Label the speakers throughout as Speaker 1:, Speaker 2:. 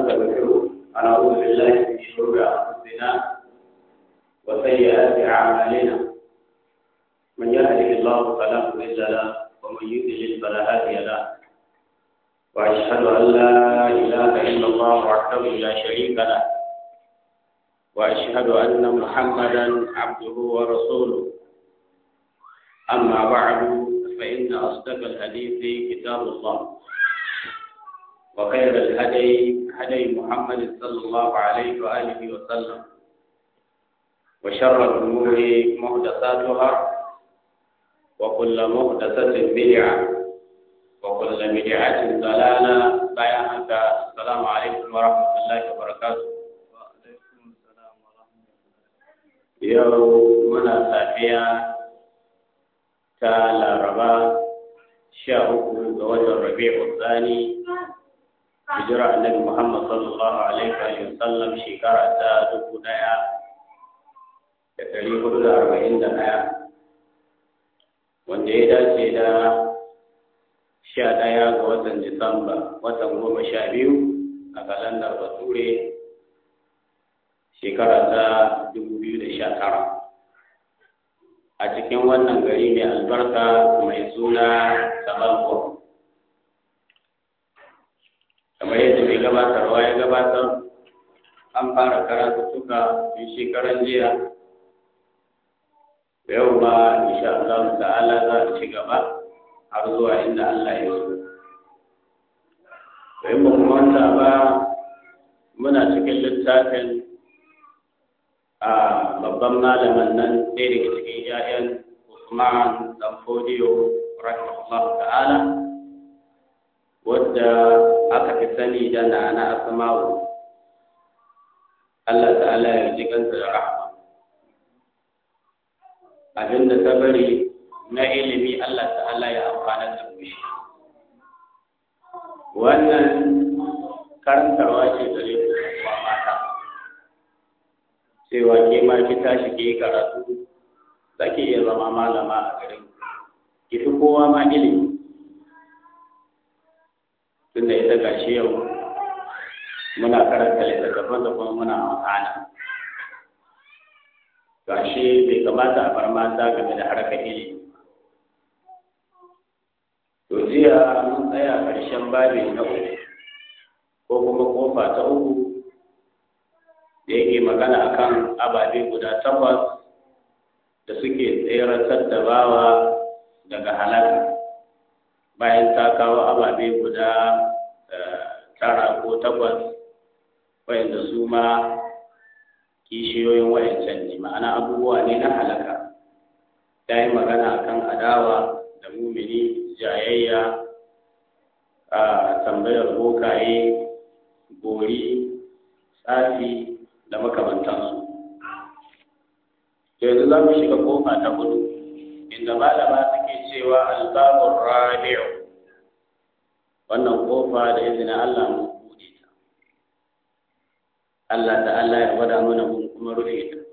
Speaker 1: ونستغفره ونعوذ بالله من شرور أنفسنا وسيئات أعمالنا من يهده الله فلا مضل له ومن يضلل فلا هادي له وأشهد أن لا إله إلا الله وحده لا شريك له وأشهد أن محمدا عبده ورسوله أما بعد فإن أصدق الحديث كتاب الله وخير الهدي هدي محمد صلى الله عليه وآله وسلم وشر الأمور محدثاتها وكل محدثة بدعة وكل بدعة ضلالة بيانك السلام عليكم ورحمة الله وبركاته yau muna safiya ta laraba sha uku ga watan rabi'u tsani hijira annabi muhammad sallallahu alaihi wa sallam shekara ta dubu daya da dari hudu da arba'in da daya wanda ya dace da sha daya ga watan disamba watan goma sha biyu a kalandar bature shekara ta dubu biyu da sha tara a cikin wannan gari mai albarka mai suna sabalko kamar yadda mai gabatarwa ya gabatar an fara karatuttuka tun shekaran jiya da yau ba insha Allah ta'ala za a ci gaba har zuwa inda Allah ya so to in ba kuma wanda ba muna cikin littafin a babban malaman nan ɗaya daga cikin ‘ya'yan Usman dan Fodiyo rahimahullah ta'ala wadda aka fi sani da na Asma'u Allah ta'ala ya ji kanta da rahama abinda ta bari na ilimi Allah ta'ala ya amfana da shi wannan karantarwa ce gare ku wa mata cewa ke ma ki tashi ki yi karatu za ki iya zama malama a garin ki fi kowa ma ilimi tunda ita gashi yau muna karanta littattafan da kuma muna amfana gashi bai kamata a bar mata game da harkar ilimi to jiya mun tsaya ƙarshen babi na uku ko kuma kofa ta uku da yake magana akan ababe guda takwas da suke tseratar da bawa daga halaka bayan ta kawo ababe guda tara ko takwas wayanda su ma kishiyoyin wayancan ne ma'ana abubuwa ne na halaka ta yi magana akan adawa da mumini jayayya a tambayar bokaye gori tsafi da makamantansu yanzu za mu shiga kofa ta hudu inda malama suke cewa albabun rabi'u wannan kofa da izinin Allah mun bude ta Allah da Allah ya gwada mana mun kuma rufe ta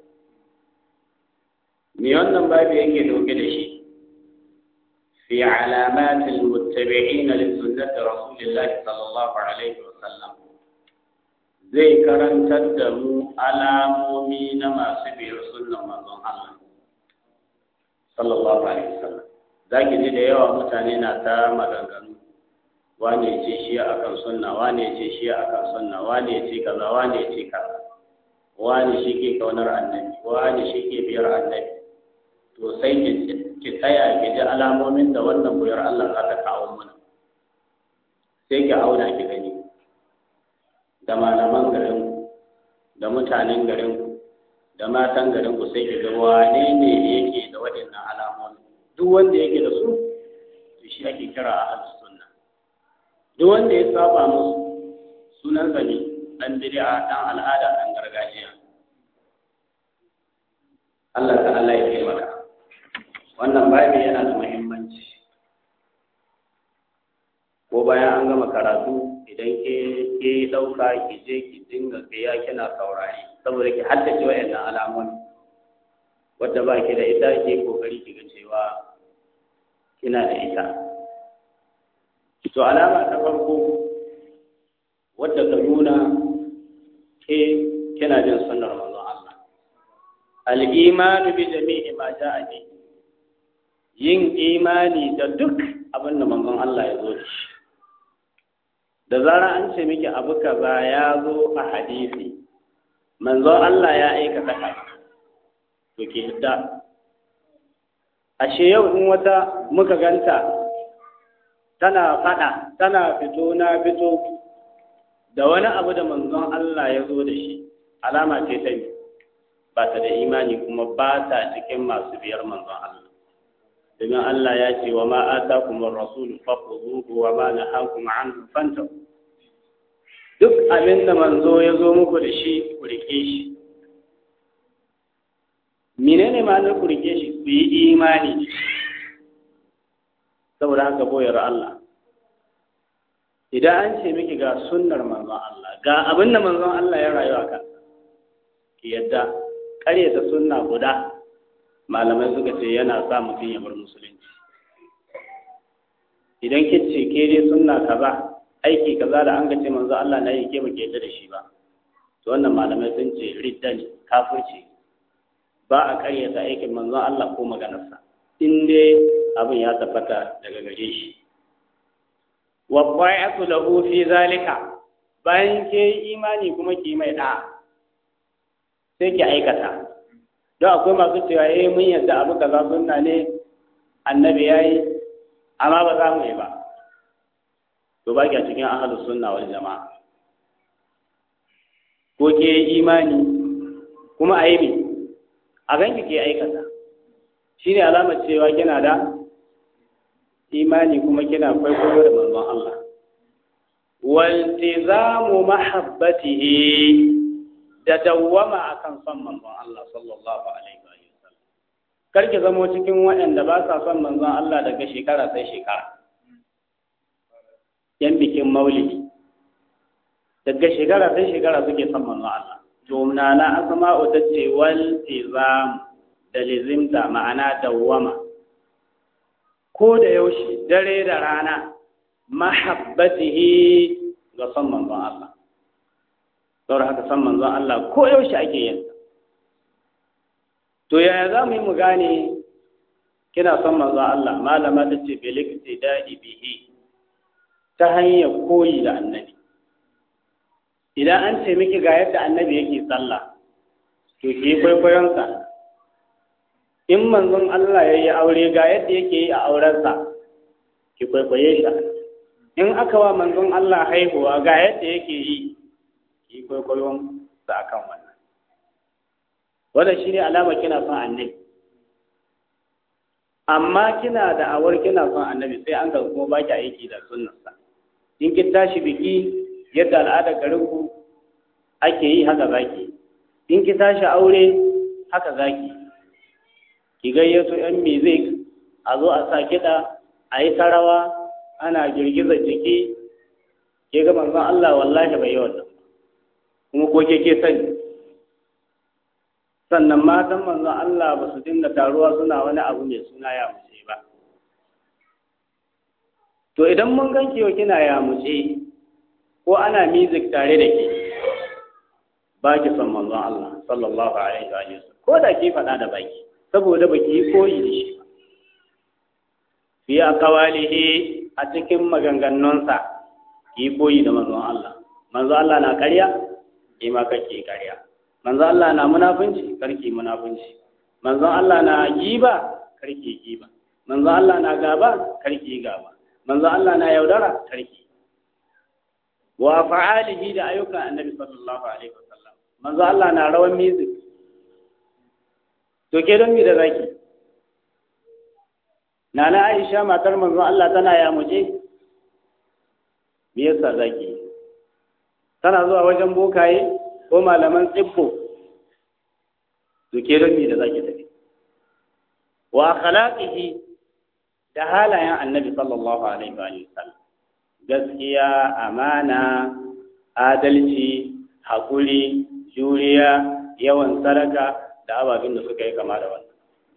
Speaker 1: me wannan babu yake dauke da shi في علامات المتبعين لسنة رسول الله صلى الله عليه وسلم zai karantar da mu alamomi na masu biyar sunan manzon Allah sallallahu alaihi wasallam zaki ji da yawa mutane na ta maganganu wane ce shi akan sunna wane ce shi akan sunna wane ce kaza wane ce kaza wane shi ke kaunar annabi wane shi ke biyar annabi to sai ki tsaya ki ji alamomin da wannan buyar Allah za ta kawo mana sai ki auna ki gani da malaman garinku da mutanen garinku da matan garinku sai ki ga wane ne yake da waɗannan alamomi duk wanda yake da su to shi ake kira a ahlus sunna duk wanda ya saba musu sunan sa ne dan bid'a dan al'ada dan gargajiya Allah ta'ala ya taimaka wannan babi yana da muhimmanci ko bayan an gama karatu idan ke ke dauka ki je ki dinga tsaya kina saurari saboda ki haddace wayannan alamomi wadda ba ki da ita ke kokari ki ga cewa kina da ita to alama ta farko wadda ka nuna kina bin sunnar manzon Allah al-imanu bi jami'i ma ja'a bi yin imani da duk abin da manzon Allah ya zo da shi da zara an ce miki abu kaza ya zo a hadisi manzon Allah ya aikata haka to ke hidda ashe yau in wata muka ganta tana fada tana fito na fito da wani abu da manzon Allah ya zo da shi alama ce ta ba ta da imani kuma ba ta cikin masu biyar manzon Allah domin Allah ya ce wa ma atakum ar-rasul fakhudhuhu wa ma nahakum anhu fantahu duk abin da manzo ya zo muku da shi ku rike shi menene ma'anar ku rike shi ku yi imani saboda haka boyar Allah idan an ce miki ga sunnar manzon Allah ga abin da manzon Allah ya rayu a kan ki yadda ƙaryata sunna guda malamai suka ce yana sa mutum ya bar musulunci idan ki ce ke dai sunna kaza aiki kaza da an ga ce manzo Allah na yi ke ba ke yadda da shi ba to wannan malamai sun ce ridda ne kafirci ba a ƙaryata aikin manzon Allah ko maganarsa in dai abin ya tabbata daga gare shi wa qai'atu lahu fi zalika bayan ke imani kuma ki mai da sai ki aikata don akwai masu cewa eh mun yadda abu kaza sunna ne annabi yayi amma ba za mu yi ba to ba a cikin ahlus sunna wal jama'a ko ke imani kuma a yi ne a ganki ke aikata shine alamar cewa kina da imani kuma kina kwaikwayo da manzon Allah waltizamu mahabbatihi da dawwama akan son manzon Allah sallallahu alaihi wa sallam kar ki zamo cikin waɗanda ba sa son manzon Allah daga shekara sai shekara yan bikin maulidi daga shekara sai shekara suke son manzon Allah to na asma'u tace waltizam da lizimta ma'ana dawwama ko da yaushe dare da rana mahabbatihi ga son manzon Allah saboda haka san manzon Allah ko yaushe ake yin to yaya za mu yi mu gane kina son manzon Allah malama ta ce bil iktidai bihi ta hanyar koyi da annabi idan an ce miki ga yadda annabi yake sallah to ki kwaikwayon sa in manzon Allah ya yi aure ga yadda yake yi a aurensa ki kwaikwaye shi in aka wa manzon Allah haihuwa ga yadda yake yi ki kwaikwayon sa akan wannan wannan shine alama kina son annabi amma kina da awar kina son annabi sai an ga kuma baki aiki da sunnarsa in kin tashi biki yadda al'adar garinku ake yi haka zaki in ki tashi aure haka zaki ki gayyato yan music a zo a sa kiɗa a yi ta rawa ana girgiza jiki ke ga manzon Allah wallahi bai yi wannan kuma ko ke ke sani sannan matan manzon Allah ba su dinga taruwa suna wani abu mai suna ya muce ba to idan mun ganki yau kina ya muce ko ana music tare da ke ba ki son manzon Allah sallallahu alaihi wa sallam ko da ki faɗa da baki saboda baki yi koyi da shi ba fi aqwalihi a cikin maganganunsa ki koyi da manzon Allah manzon Allah na ƙarya ki ma kake ƙarya manzon Allah na munafunci karki munafunci manzon Allah na giba karki giba manzon Allah na gaba karki gaba manzon Allah na yaudara karki wa fa'alihi da ayyukan annabi sallallahu alaihi wasallam manzon Allah na rawan music to ke don mi da zaki Nana Aisha matar manzon Allah tana ya muje me yasa zaki tana zuwa wajen bokaye ko malaman tsibbo to ke don mi da zaki tafi wa akhlaqihi da halayen annabi sallallahu alaihi wa sallam gaskiya amana adalci hakuri juriya yawan sadaka da ababen da suka yi kama da wannan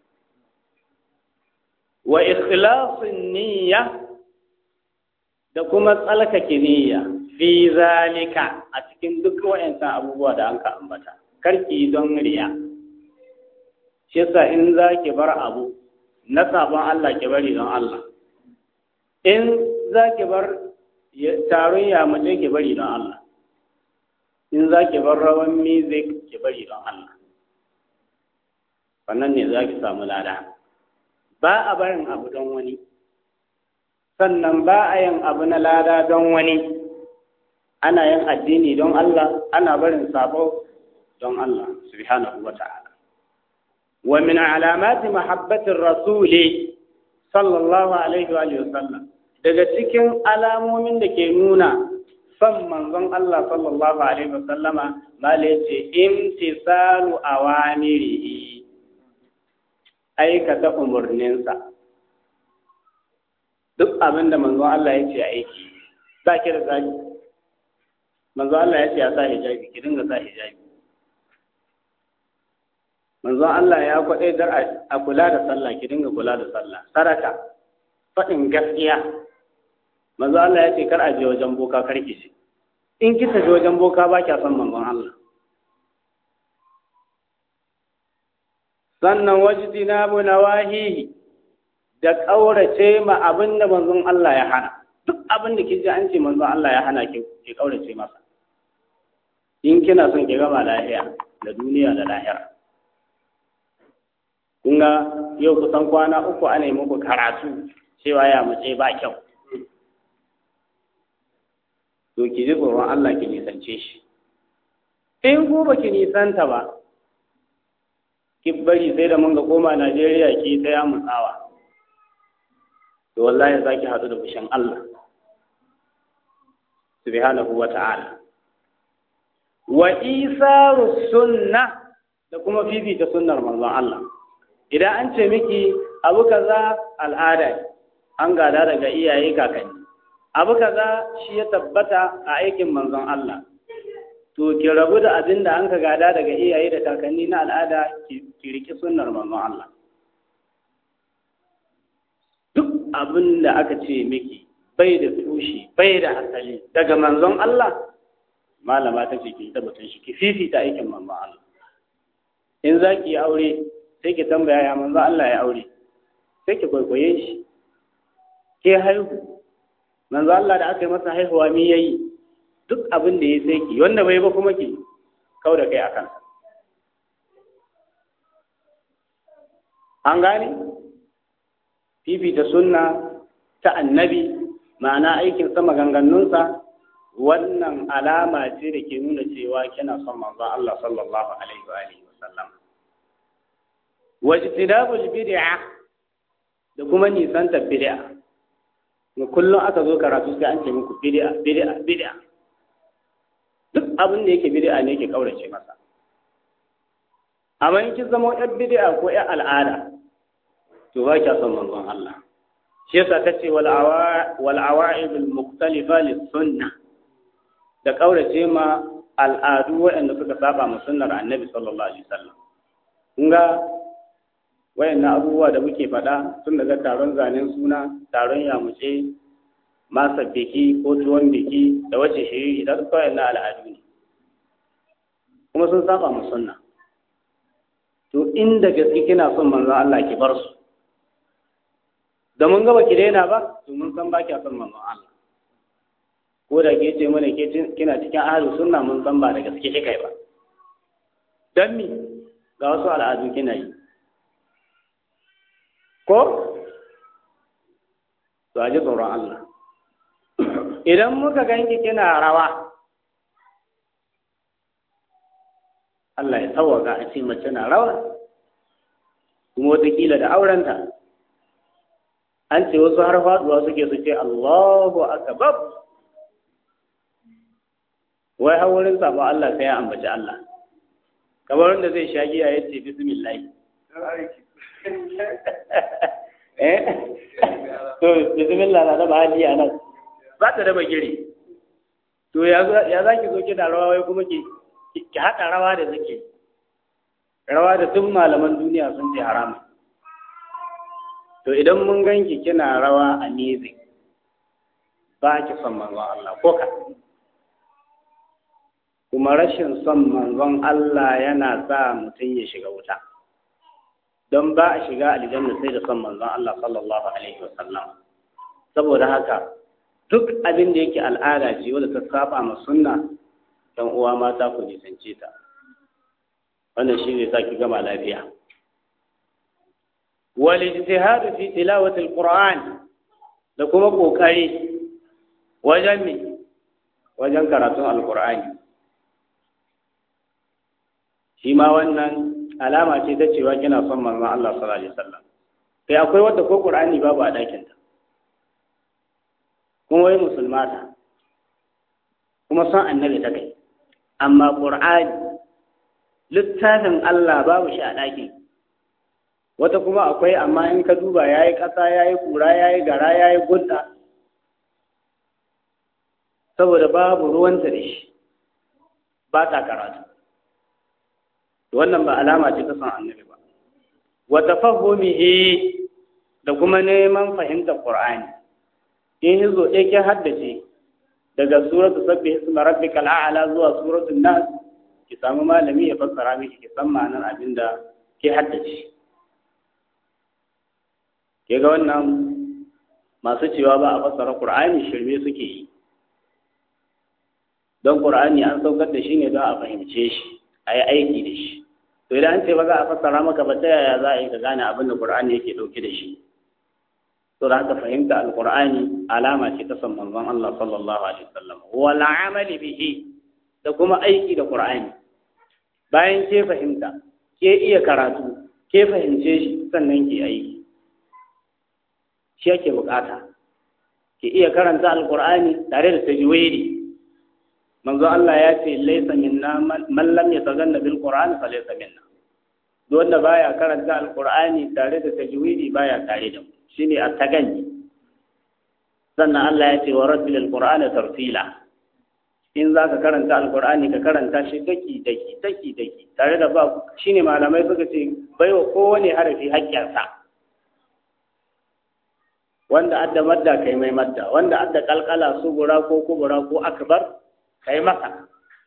Speaker 1: wa ikhlasin niyya da kuma tsalkake niyya fi zalika a cikin duk wayancan abubuwa da an ka ambata karki don riya shi yasa in za ki bar abu na sabon Allah ki bari don Allah in za ki bar taron yamace ki bari don Allah in za ki bar rawan music ki bari don Allah wannan ne za ki samu lada ba a barin abu don wani sannan ba a yin abu na lada don wani ana yin addini don Allah ana barin sabo don Allah subhanahu wa ta'ala wa min alamati mahabbatir rasuli sallallahu alaihi wa sallam daga cikin alamomin da ke nuna son manzon Allah sallallahu alaihi wa sallama mala yace imtisalu awamirihi aikata umarninsa duk abin da manzon Allah ya ce aiki ba ki da zaki manzon Allah ya ce a sa hijabi ki dinga sa hijabi manzon Allah ya kwaɗe dar a kula da sallah ki dinga kula da sallah saraka faɗin gaskiya manzon Allah ya ce kar a je wajen boka kar ki ce in ki tafi wajen boka ba kya son manzon Allah sannan wajidina bu nawahihi da ƙaurace ma abin da manzon Allah ya hana duk abin da kiji an ce manzon Allah ya hana ki ki ƙaurace masa in kina son ki gama lahiya da duniya da lahira kun ga yau kusan kwana uku ana yi muku karatu cewa ya mace ba kyau to ki ji tsoron Allah ki nisance shi in ku ba ki nisanta ba ki bari sai da mun ga koma Najeriya ki ta ya mutsawa to wallahi za ki haɗu da fushin Allah subhanahu wa ta'ala wa isaru sunna da kuma fifita sunnar manzon Allah idan an ce miki abu kaza al'ada an gada daga iyaye kakanni abu kaza shi ya tabbata a aikin manzon Allah to ki rabu da abin da an ka gada daga iyaye da kakanni na al'ada ki riki sunnar manzon Allah duk abin da aka ce miki bai da tushe bai da asali daga manzon Allah malama ta ce ki tabbatun shi ki fifita aikin manzon Allah in za ki yi aure sai ki tambaya ya manzon Allah ya aure sai ki kwaikwaye shi ke haihu manzon Allah da aka yi masa haihuwa mi yayi duk abin da ya sai ki wanda bai ba kuma ki kau da kai akan an gane fifita sunna ta annabi ma'ana aikin sa maganganunsa wannan alama ce da ke nuna cewa kina son manzon Allah sallallahu alaihi wa alihi wasallam wajtidabul bid'a da kuma nisanta bid'a mu kullum aka zo karatu sai an ce muku bid'a bid'a bid'a duk abin da yake bid'a ne yake kaurace masa amma in kin zama yar bid'a ko yar al'ada to ba kya son manzon Allah shi yasa tace wal awa wal awa'ib al mukhtalifa lis sunnah da kaurace ma al'adu waɗanda suka saba ma sunnar annabi sallallahu alaihi wasallam kun ga wayannan abubuwa da muke faɗa tun daga taron zanen suna taron yamuce masa biki ko tuwon biki da wace shiri da duka wayannan al'adu ne kuma sun saba ma sunna to inda gaske kina son manzon Allah ki bar su da mun ga baki daina ba to mun san baki son manzon Allah ko da ke ce mana ke kina cikin ahlu sunna mun san ba da gaske kika ba dan mi ga wasu al'adu kina yi ko to a ji tsoron Allah idan muka ganki kina rawa Allah ya tawaka a ce mace na rawa kuma wataƙila da aurenta an ce wasu har faduwa suke su ce Allahu akbar wai har wurin sabon Allah sai ya ambaci Allah kamar wanda zai sha giya ya ce bismillah eh to bismillah na da hali a nan ba ta da bagire to ya za ki zo ki da rawa wai kuma ki ki haɗa rawa da zake rawa da duk malaman duniya sun ce haramun to idan mun ganki kina rawa a music ba ki son manzon Allah ko ka kuma
Speaker 2: kuma rashin son manzon Allah yana sa mutum ya shiga wuta don ba a shiga aljanna sai da son manzon Allah sallallahu alaihi wasallam saboda haka duk abin da yake al'ada ce wanda ta saba ma sunna dan uwa mata ku nisance ta wannan shi ne saki gama lafiya wal ijtihad fi tilawati alquran da kuma kokari wajen me wajen karatun alqur'ani shi ma wannan alama ce ta cewa kina son manzon Allah sallallahu alaihi wasallam kai akwai wanda ko qur'ani babu a dakin ta kuma wai musulmata kuma son annabi ta kai amma qur'ani littafin Allah babu shi a ɗakin wata kuma akwai amma in ka duba ya yi ƙasa ya yi ƙura ya yi gara ya yi gudda saboda babu ruwanta da shi ba ta karatu wannan ba alama ce ta san annabi ba wata fahimihi da kuma neman fahimtar Qur'ani in hizo ɗaya ke haddace daga suratu sabbi hisma rabbikal a'la zuwa suratul nas ki samu malami ya fassara miki ki san ma'anar abin da ke haddace ke ga wannan masu cewa ba a fassara Qur'ani shirme suke yi don Qur'ani an saukar da shi ne don a fahimce shi a yi aiki da shi to idan an ce ba za a fassara maka ba ta yaya za a yi ka gane abin da Qur'ani yake ɗauke da shi to da haka fahimta alqur'ani alama ce ta san manzon Allah sallallahu alaihi wasallam wal amali bihi da kuma aiki da qur'ani bayan ke fahimta ke iya karatu ke fahimce shi sannan ke aiki shi yake bukata ke iya karanta alqur'ani tare da tajwidi manzo Allah ya ce laysa minna man lam yataganna bil qur'ani fa laysa minna duk wanda baya karanta alqur'ani tare da tajwidi baya tare da mu shine at-taganni sannan Allah ya ce wa rabbil alqur'ana tartila in zaka karanta alqur'ani ka karanta shi daki daki daki daki tare da ba shine malamai suka ce baiwa kowane harafi haƙƙinsa wanda adda madda kai mai madda wanda adda kalkala sugura ko kubura ko akbar kai masa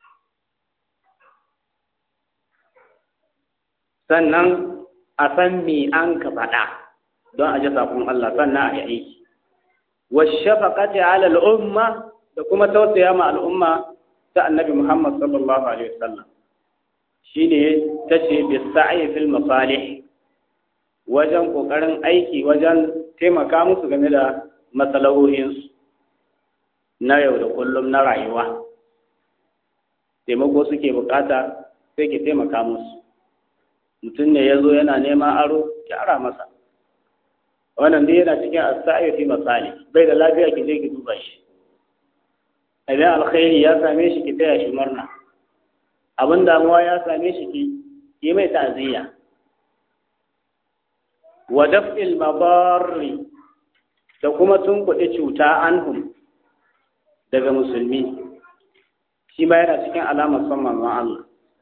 Speaker 2: sannan a san me an ka faɗa don a ji saƙon Allah sannan a yi aiki washafaqati ala al'umma da kuma tausaya ma al'umma ta annabi Muhammad sallallahu alaihi wasallam shine tace bi sa'i fil masalih wajen kokarin aiki wajen taimaka musu game da matsalolinsu na yau da kullum na rayuwa taimako suke bukata sai ke taimaka musu mutum ne ya zo yana neman aro ki ara masa wannan dai yana cikin asa'i fi masali bai da lafiya ki je ki duba shi idan alkhairi ya same shi ki taya shi murna abin damuwa ya same shi ki yi mai ta'aziyya wa daf'il madarri da kuma tunkuɗe cuta anhum daga musulmi shi ma yana cikin alamar son manzon Allah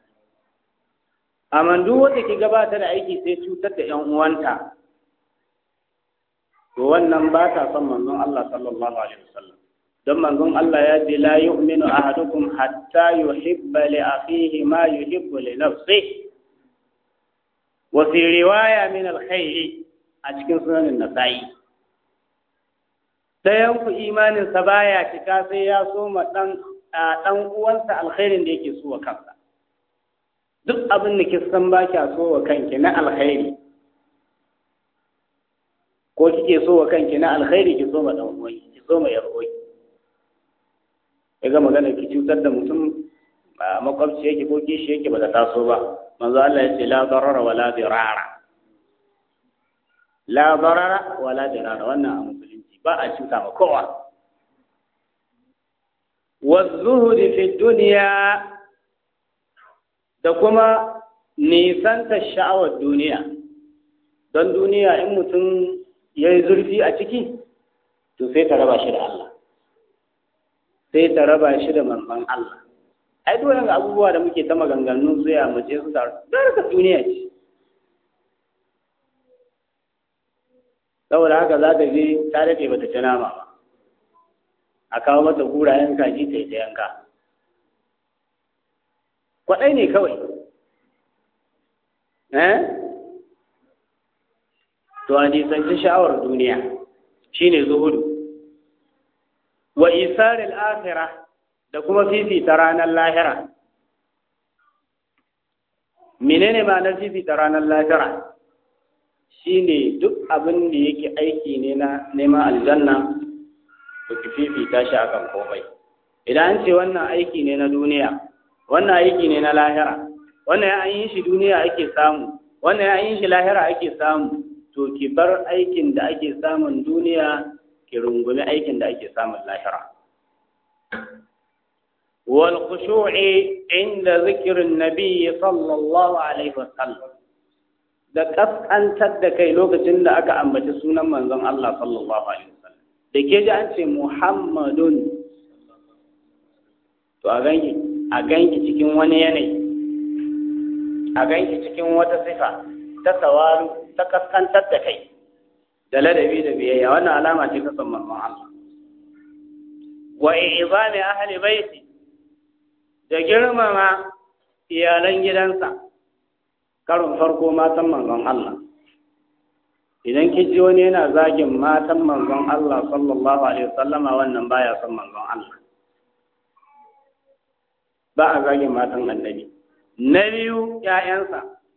Speaker 2: amma duk wanda ke gabata da aiki sai cutar da ƴan uwanta to wannan ba ta son manzon Allah sallallahu alaihi wasallam don manzon Allah ya ce la yu'minu ahadukum hatta yuhibba li akhihi ma yuhibbu li nafsihi wa fi riwaya min alkhairi a cikin sunanin nasa'i dayan ku imanin sa baya cika sai ya so ma dan dan uwansa alkhairin da yake so wa kansa duk abin da kisan ba kya so wa kanki na alkhairi ko kike so wa kanki na alkhairi ki so ma dan uwanki ki so ma yar uwanki ga magana ki cutar da mutum a makwabci yake ko kishi yake ba ta taso ba manzo Allah ya ce la darara wala dirara la darara wala dirara wannan a musulunci ba a cuta ma kowa wa zuhudi fi dunya da kuma nisanta sha'awar duniya don duniya in mutum ya yi zurfi a ciki to sai ta raba shi da Allah sai ta raba shi da manzon Allah ai duk wani abubuwa da muke ta maganganu su ya mace su taru ka duniya ce saboda haka za ta je ta daɗe ba ta ci nama ba a kawo mata gurayen kaji ta yi ta yanka kwaɗai ne kawai eh to a nisanci sha'awar duniya shine zuhudu wa isaril akhirah da kuma fifita ranar lahira menene ma'anar fifita ranar lahira shine duk abin da yake aiki ne na neman aljanna to ki fifita shi akan komai idan an ce wannan aiki ne na duniya wannan aiki ne na lahira wannan ya an yi shi duniya ake samu wannan ya an yi shi lahira ake samu to ki bar aikin da ake samun duniya ki rungumi aikin da ake samun lahira wal khushu'i inda zikirin nabi sallallahu alaihi wasallam da kaskantar da kai lokacin da aka ambaci sunan manzon Allah sallallahu alaihi wasallam da ke ji an ce Muhammadun to a ganki a ganki cikin wani yanayi a ganki cikin wata sifa ta tawaru ta kaskantar da kai da ladabi da biyayya wannan alama ce ta san manzon Allah wa izami ahli baiti da girmama iyalan gidansa karon farko matan manzon Allah idan kin ji wani yana zagin matan manzon Allah sallallahu alaihi wasallama wannan baya son manzon Allah ba a zagin matan annabi na biyu ‘ya'yansa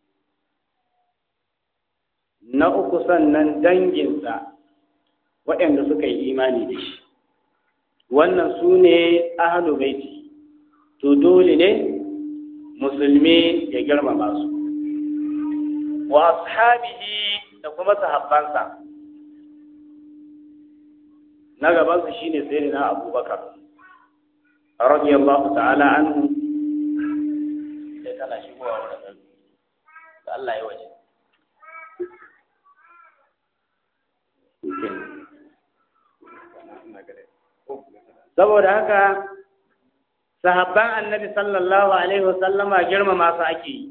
Speaker 2: na uku sannan danginsa waɗanda suka yi imani da shi wannan su ne ahalu baiti to dole ne musulmi ya girmama su wa ashabihi da kuma sahabbansa na gabansu shine sayyidina abubakar radiyallahu ta'ala anhu sai kana shigowa wurin da Allah ya waje saboda haka sahabban annabi sallallahu alaihi wasallama girmama su ake yi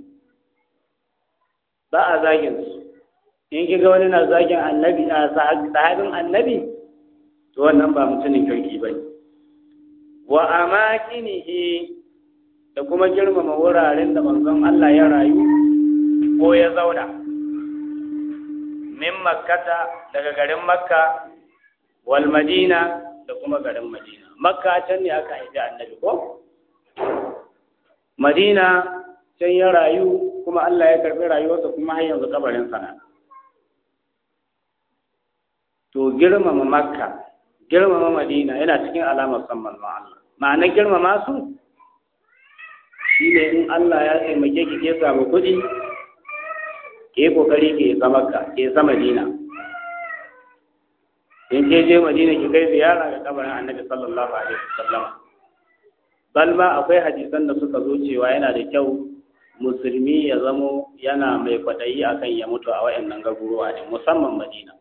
Speaker 2: ba a zagin su in kiga wani na zagin annabi a sahabin annabi to wannan ba mutumin kirki bane wa amakinihi da kuma girmama wuraren da manzon Allah ya rayu ko ya zauna min makkata daga garin makka wal madina da kuma garin madina makka can ne aka haifi annabi ko madina can ya rayu kuma Allah ya karbi rayuwarsa kuma har yanzu kabarin sana to girmama makka girmama madina yana cikin alamar san manzon Allah ma'anar girmama su shi ne in Allah ya taimake ki ke samu kuɗi ke kokari ke isa makka ke isa madina in ke je madina ki kai ziyara ga kabarin annabi sallallahu alaihi wasallam bal ma akwai hadisan da suka zo cewa yana da kyau musulmi ya zamo yana mai kwaɗayi akan ya mutu a wayannan garuruwa ne musamman madina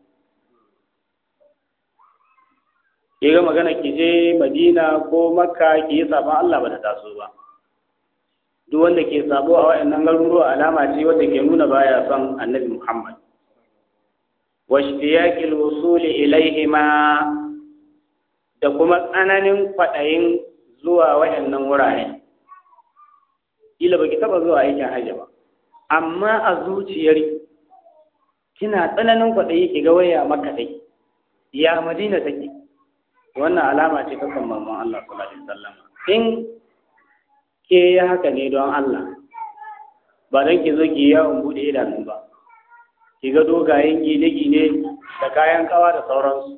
Speaker 2: ke ga magana ki je madina ko makka ki yi sabon Allah ba ta taso ba duk wanda ke sabo a wayannan garuruwa alama ce wanda ke nuna baya son annabi Muhammad wa ishtiyaqil wusuli ilaihima da kuma tsananin kwaɗayin zuwa wayannan wurare kila baki taba zuwa aikin hajji ba amma a zuciyar kina tsananin kwaɗayi ki ga waya maka dai ya madina take wannan alama ce ta kan manzon Allah sallallahu alaihi wasallam in ke ya haka ne don Allah ba don ki zo ki yawon bude idanu ba ki ga dogayen gine-gine da kayan kawa da sauransu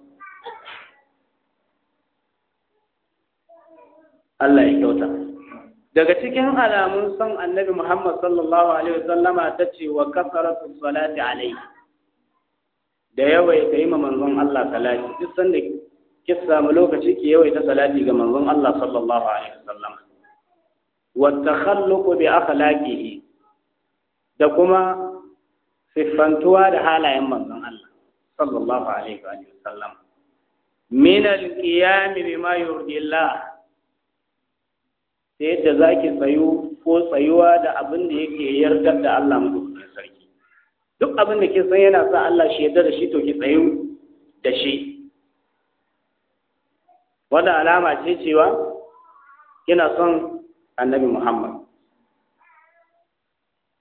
Speaker 2: Allah ya kyauta daga cikin alamun son annabi Muhammad sallallahu alaihi wasallama ta ce wa kasaratu salati alaihi da yawaita yi ma manzon Allah salati duk sanda ki samu lokaci ki yawaita salati ga manzon Allah sallallahu alaihi wasallam wa takhalluqu bi akhlaqihi da kuma siffantuwa da halayen manzon Allah sallallahu alaihi wasallam min al-qiyam bima yurdi Allah sai yadda zaki tsayu ko tsayuwa da abin da yake yardar da Allah madaukakin sarki duk abin da ke san yana sa Allah shi yarda da shi to ki tsayu da shi wanda alama ce cewa kina son annabi Muhammad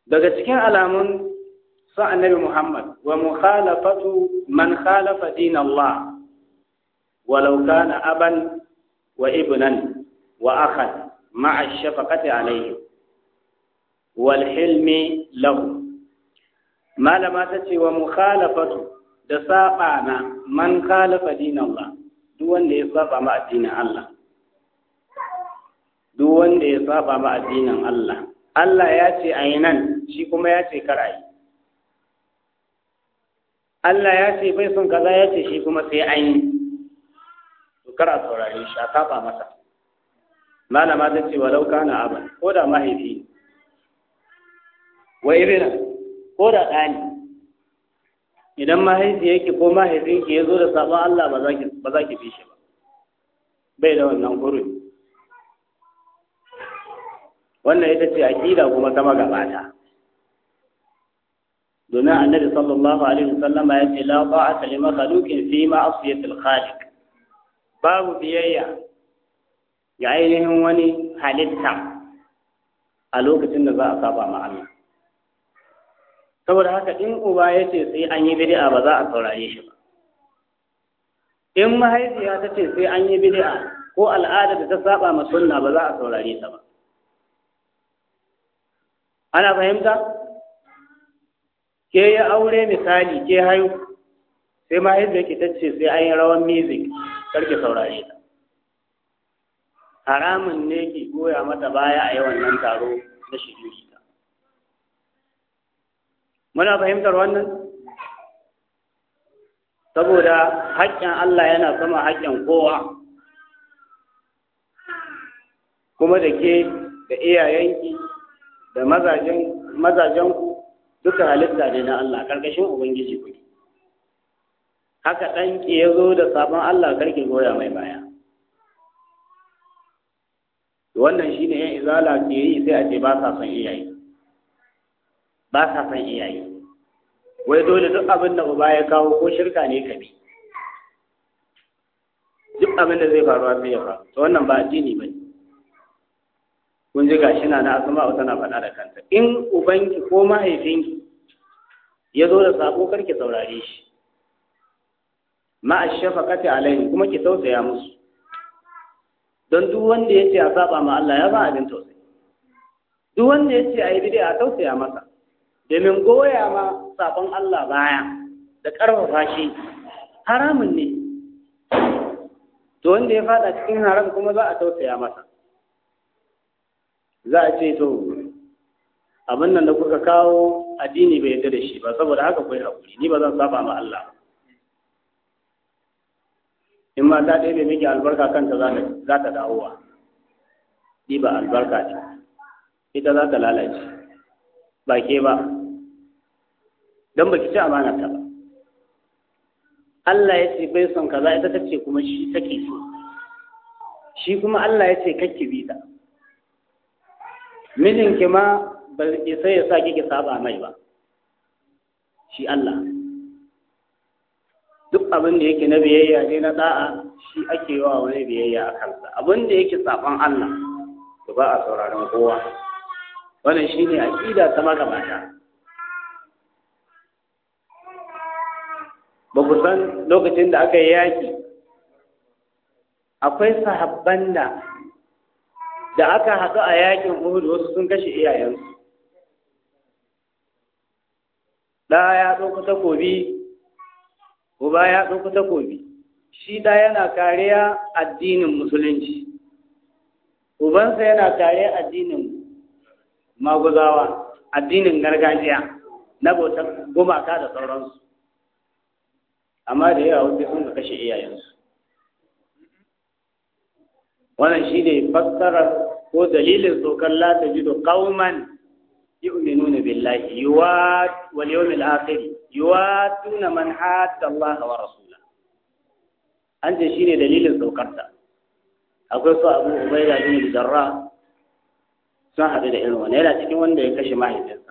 Speaker 2: daga cikin alamun sa annabi Muhammad wa mukhalafatu man khalafa din Allah walau kana aban wa ibnan wa akhan ma'a shafaqati alayhi wal hilmi lahu malama ta ce wa mukhalafatu da saba na man khalafa din Allah duk wanda ya saba ma addinin Allah duk wanda ya saba ma addinin Allah Allah ya ce a yi nan shi kuma ya ce kar a yi Allah ya ce bai son kaza ya ce shi kuma sai an yi to kar a saurare shi a saba masa malama ta ce walau kana aban ko da mahaifi wa ibina ko da ɗani idan mahaifi yake ko mahaifinki ya zo da sabon Allah ba za ki fi shi ba bai da wannan hurumi wannan ita ce aƙida kuma ta magabata domin annabi sallallahu alaihi wasallam ya ce la ta'ata li makhluqin fi ma'siyatil khaliq babu biyayya ga ainihin wani halitta a lokacin da za a saba ma Allah saboda haka in uba ya ce sai an yi bid'a ba za a saurare shi ba in mahaifiya ta ce sai an yi bid'a ko al'ada da ta saba ma sunna ba za a saurare ta ba ana fahimta ke ya aure misali ke hayu sai mahaifiyar ki ta ce sai an yi rawan music karki saurare ta haramun ne ki goya mata baya a yawan nan taro na shiriri ta muna fahimtar wannan saboda haƙƙin Allah yana sama haƙƙin kowa kuma da ke da iyayenki da mazajen mazajenku duka halitta ne na Allah karkashin ubangiji kuke haka ɗanki ya zo da sabon Allah karki goya mai baya wannan shi ne yan izala ke yi sai a ce ba sa son iyaye ba sa son iyaye wai dole duk abin da uba ya kawo ko shirka ne ka bi duk abin da zai faruwa sai ya faru to wannan ba addini ba ne kun ji gashi na na asma'u tana faɗa da kanta in ubanki ko mahaifinki ya zo da sako karki saurare shi ma'a shafaqati alaihi kuma ki tausaya musu don duk wanda ya ce a saba ma Allah ya ba abin tausayi duk wanda ya ce a yi bid'a a tausaya masa domin goya ma sabon Allah baya da ƙarfafa shi haramun ne to wanda ya fada cikin haram kuma za a tausaya masa za a ce to abin nan da kuka kawo addini bai yarda da shi ba saboda haka kai hakuri ni ba zan saba ma Allah in ma ta ɗaya bai miki albarka kanta za ta dawowa ni ba albarka ce ita za ta lalace ba ke ba don ba ki ci amana ta ba Allah ya ce bai son kaza ita ta ce kuma shi take so shi kuma Allah ya ce kakki bi ta mijinki ma ba isa ya sa kike saba mai ba shi Allah duk abin da yake na biyayya ne na da'a shi ake wa wani biyayya a kansa abin da yake saban Allah to ba a sauraron kowa wannan shine aqida ta magabata ba ku san lokacin da aka yi yaki akwai sahabban da da aka haɗu a yakin Uhud wasu sun kashe iyayensu ɗa ya ɗauki takobi uba ya ɗauki takobi shi ɗa yana kariya addinin musulunci ubansa yana kariya addinin maguzawa addinin gargajiya na bautar gumaka da sauransu amma da yawa wasu sun kashe iyayensu wannan shi ne fassarar ko dalilin tsokar la ta jido qauman yu'minuna billahi yuwa wal yawmil akhir yuwatuna man hadda Allah wa rasula an ce shine dalilin saukarta akwai su Abu Ubaida bin Jarrah sun haɗu da irin wannan yana cikin wanda ya kashe mahaifinsa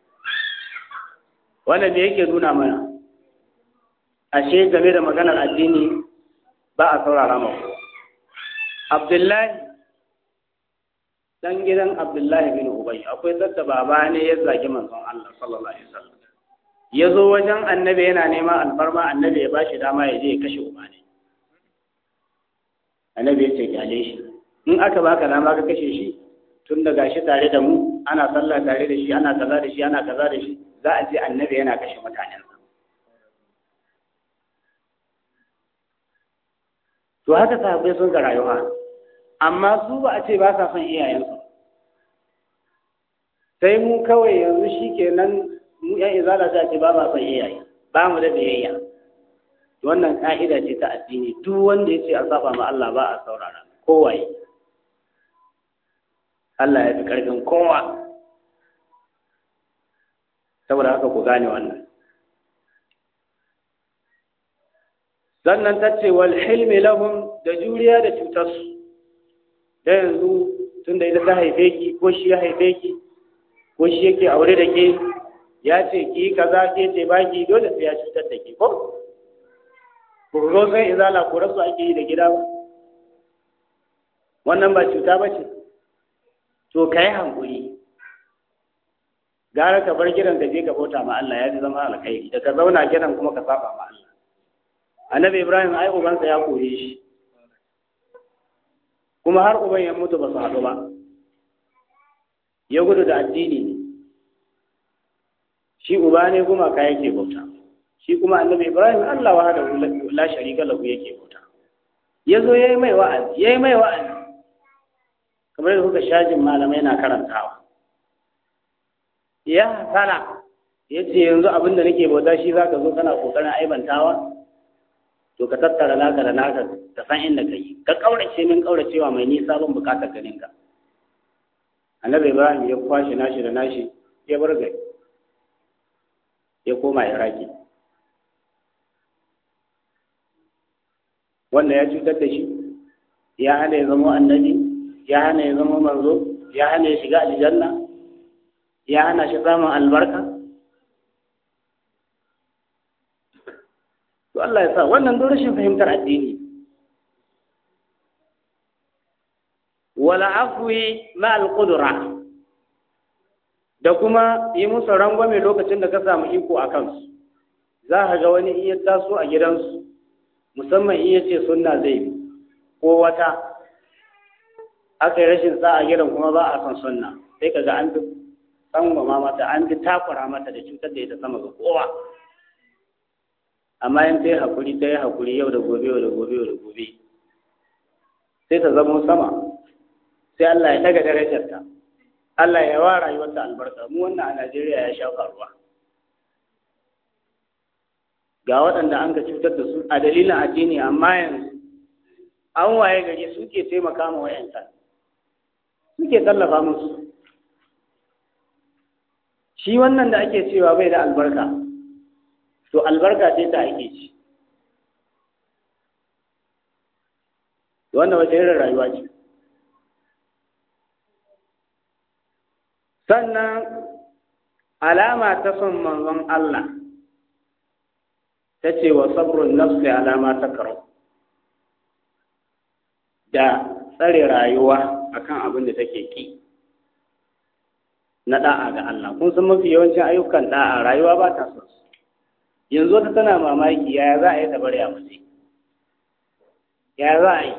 Speaker 2: wannan me yake nuna mana ashe game da maganar addini ba a saurara ma Abdullahi dan gidan Abdullahi bin Ubay akwai sadda baba ne ya zagi manzon Allah sallallahu alaihi wasallam ya zo wajen annabi yana neman alfarma annabi ya bashi dama ya je ya kashe uba ne annabi ya ce kyale shi in aka baka dama ka kashe shi tun da gashi tare da mu ana sallah tare da shi ana kaza da shi ana kaza da shi za a ce annabi yana kashe mutanen to haka sahabbai sun ga rayuwa amma su ba a ce ba sa son iyayensu sai mu kawai yanzu shi kenan mu yan izala sai a ce ba ma son iyaye ba mu da biyayya wannan ka'ida ce ta addini duk wanda ya ce a saba ma Allah ba a saurara kowaye Allah ya fi ƙarfin kowa saboda haka ku gane wannan sannan ta ce wal hilmi lahum da juriya da cutarsu da yanzu tun da ita ta haife ki ko shi ya haife ki ko shi yake aure da ke ya ce ki kaza ke ce baki dole sai ya cutar da ke ko ku zo sai izala ko rasu ake yi da gida ba wannan ba cuta ba ce to ka yi hankuri gara ka bar gidan ka je ka bauta ma Allah ya ji zama alkhairi da ka zauna gidan kuma ka saba ma Allah annabi Ibrahim ai ubansa ya kore shi kuma har uban ya mutu ba su haɗu ba ya gudu da addini ne shi uba ne kuma ka yake bauta shi kuma annabi Ibrahim Allah wa da la sharika lahu yake bauta yazo yayi mai wa'azi yayi mai wa'azi kamar da kuka shajin malamai na karantawa ya hasala ya ce yanzu abin da nake bauta shi za ka zo kana kokarin aibantawa to ka tattara naka da naka ka san inda ka yi ka kaurace min kauracewa mai nisa ban bukatar ganin ka annabi ibrahim ya kwashe nashi da nashi ya bar gari ya koma iraki wanda ya cutar da shi ya hana ya zama annabi ya hana ya zama manzo ya hana ya shiga aljanna ya hana shi samun albarka to Allah ya sa wannan don rashin fahimtar addini wala afwi ma alqudra da kuma yi musu rangwame lokacin da ka samu iko a kansu za ka ga wani iya taso a gidansu musamman iya ce sunna zai bi ko wata aka yi rashin sa a gidan kuma ba a son sunna sai ka ga an fi tsangwama mata an fi takura mata da cutar da ita sama ga kowa amma in ta yi haƙuri ta yi haƙuri yau da gobe yau da gobe yau da gobe sai ta zama sama sai Allah ya daga darajarta Allah ya wa rayuwarta albarka mu wannan a Najeriya ya sha faruwa ga waɗanda an ka cutar da su a dalilin addini amma yanzu an waye gari suke taimaka ma wayanta suke tallafa musu shi wannan da ake cewa bai da albarka to albarka ce ta ake ci wannan wace irin rayuwa ce sannan alama ta son manzon Allah ta ce wa sabrun nafsi alama ta karo da tsare rayuwa akan abin da take ki na da'a ga Allah kun san mafi yawancin ayyukan da'a rayuwa ba ta son su yanzu wata tana mamaki yaya za a yi ta bari a mace yaya za a yi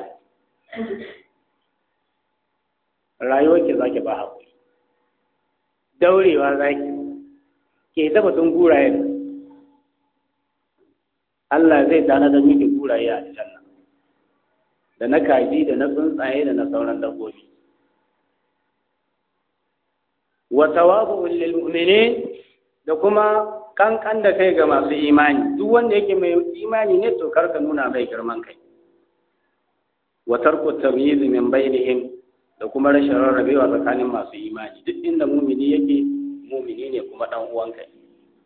Speaker 2: rayuwar ki zaki ba haƙuri daurewa zaki ke ta batun guraye Allah zai tana da miki guraye a aljanna da na kaji da na tsuntsaye da na sauran dabbobi wa tawabu'un lil mu'minin da kuma kankan da kai ga masu imani duk wanda yake mai imani ne to karka nuna mai girman kai wa tarku tamyiz min bainihim da kuma rashin rarrabewa tsakanin masu imani duk inda mumini yake mumini ne kuma dan uwanka ne